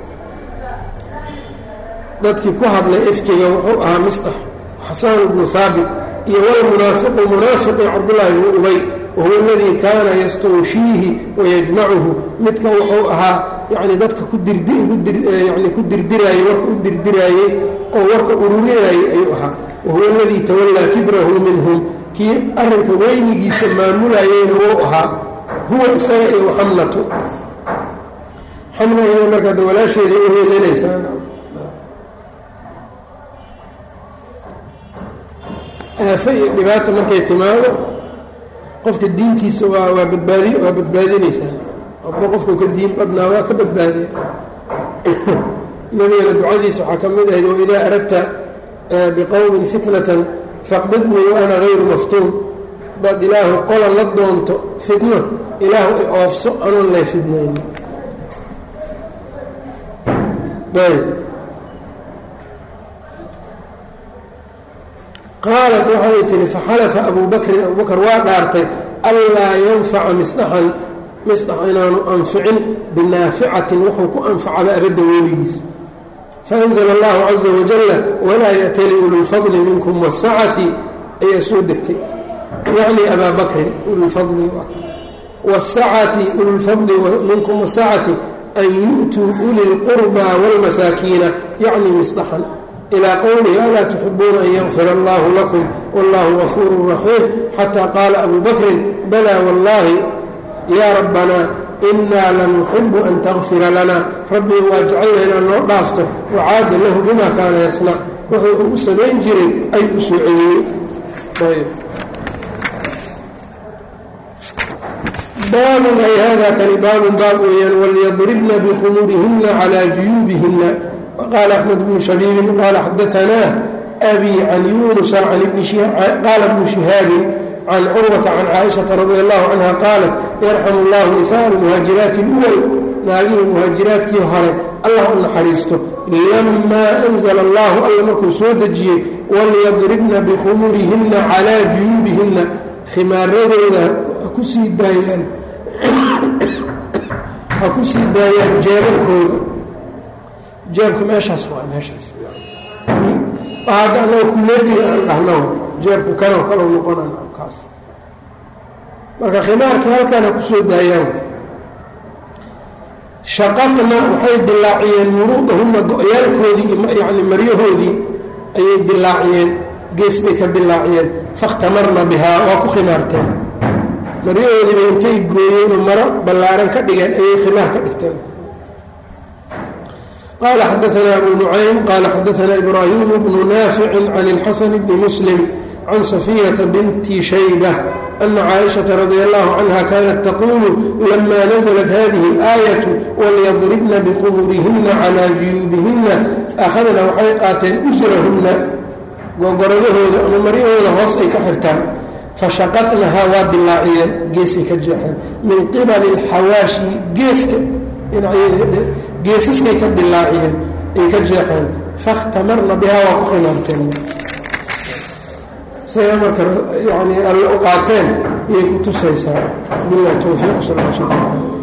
dadkii ku hadlay ifkiga wuxuu ahaa misdax xasaan bnu haabit iyo walmunaafiqu munaafiqi cabdullaahi bnu ubay wahuwa aladii kaana yastawshiihi wayajmacuhu midka wuxuu ahaa yani dadka ku diryani ku dirdiraayey warka u dirdiraayey oo warka ururinaayey ayuu ahaa wahuwa aladii tawallaa kibrahu minhum kii arrinka weynigiisa maamulayeyna wuu ahaa huwa isaga iyo xamnatu xamna iyada markaa da walaasheeday u heelanaysaa aafe iyo dhibaata markay timaado qofka diintiisa waa waa badbaadi waa badbaadinaysaa qofba qofku ka diin badnaa waa ka badbaadiya nabigana ducadiisa waxaa ka mid ahayd waidaa aradta biqowmin fitnatan faqbidnii wa ana hayru maftuun hadaad ilaahu qola la doonto fitno ilaahu i oofso anoon lay fidnayn qaalat waxay tihi faxalafa abu bakrin abu bakr waa dhaartay anlaa yanfaca misdaxan misdax inaanu anficin binaaficatin wuxuu ku anfacaba abadda weligiis faanzla allahu caza wajala walaa ya'tali ululfadli minkum wasacati ayaa soo degtay yacni abaa bakrin ululfadli wasacati ululfadli minkum wasacati an yu'tuu uli lqurbaa wاlmasaakiina yacni misdaxan ilى qowlihi alaa tuxibuuna an yakfira allahu lakum wallahu gafuuru raxiim xataa qaala abu bakrin balaa wallahi yaa rabbanaa inaa lanuxibu an takfira lana rabbiga waa jecelna inaan noo dhaafto wacaada lahu bima kaana yasnac wuxuu uu samayn jiray ay u soo celiyey baabun ay hada kani baabun baab weeyaan walyadribna bikhumurihina calى juyuubihina qال أحمد بن شhبيب qال xdثnا أbي عن يuنس qال بن شهاaب عن cروة عن cائشhaة رضي الله عنها qاaلت يرحم الله نساء المهاaجiرaaت الأول naagihii مهاaجiraatkii hore allah u naxariisto لما أنزل الله alla markuu soo dejiyey وlyضربna بkhmurihina عalى جuyuubihina khimaaradooda hakusii daayaan ha ku sii daayaan jeebarkooda jeebka meeshaas waa meeshaas hadda anaga kumeetiga aan dhahno jeebku kanoo kalo noqonan kaas marka khimaarka halkaan ha kusoo daayaan shaqaqna waxay dilaaciyeen muruudahuna go-yaalkoodii yani maryahoodii ayay dilaaciyeen gees bay ka dilaaciyeen fakhtamarna bihaa waa ku khimaarteen maryahoodiiba intay gooyeenoo maro ballaaran ka dhigeen ayay khimaar ka dhigteen qال xdثna أbو نعيم qال xdثna إبراهيم بن نافع عن الxسن بن مسلم عن صفية بنت شhيبة أن cائشhaة رضي الله عنها kانت تقول لما نزلت هذه الآية وlyضربna بqبرهنa عlى جuyuubهنa أخذna waxay qaateen أsrahuna gogoradahooda ama maryahooda hoos ay ka xirtaan fashaqطnahaa waa dilaaciyeen geesay ka jeexeen min qibل الxawaaشhi geeska geesaskay ka dilaaciyeen ay ka jeexeen fakhtamarna bihaa waa ku khimaarteen say marka yani alle u qaateen ayay ku tusaysaa bilahi towfiiq sal l sl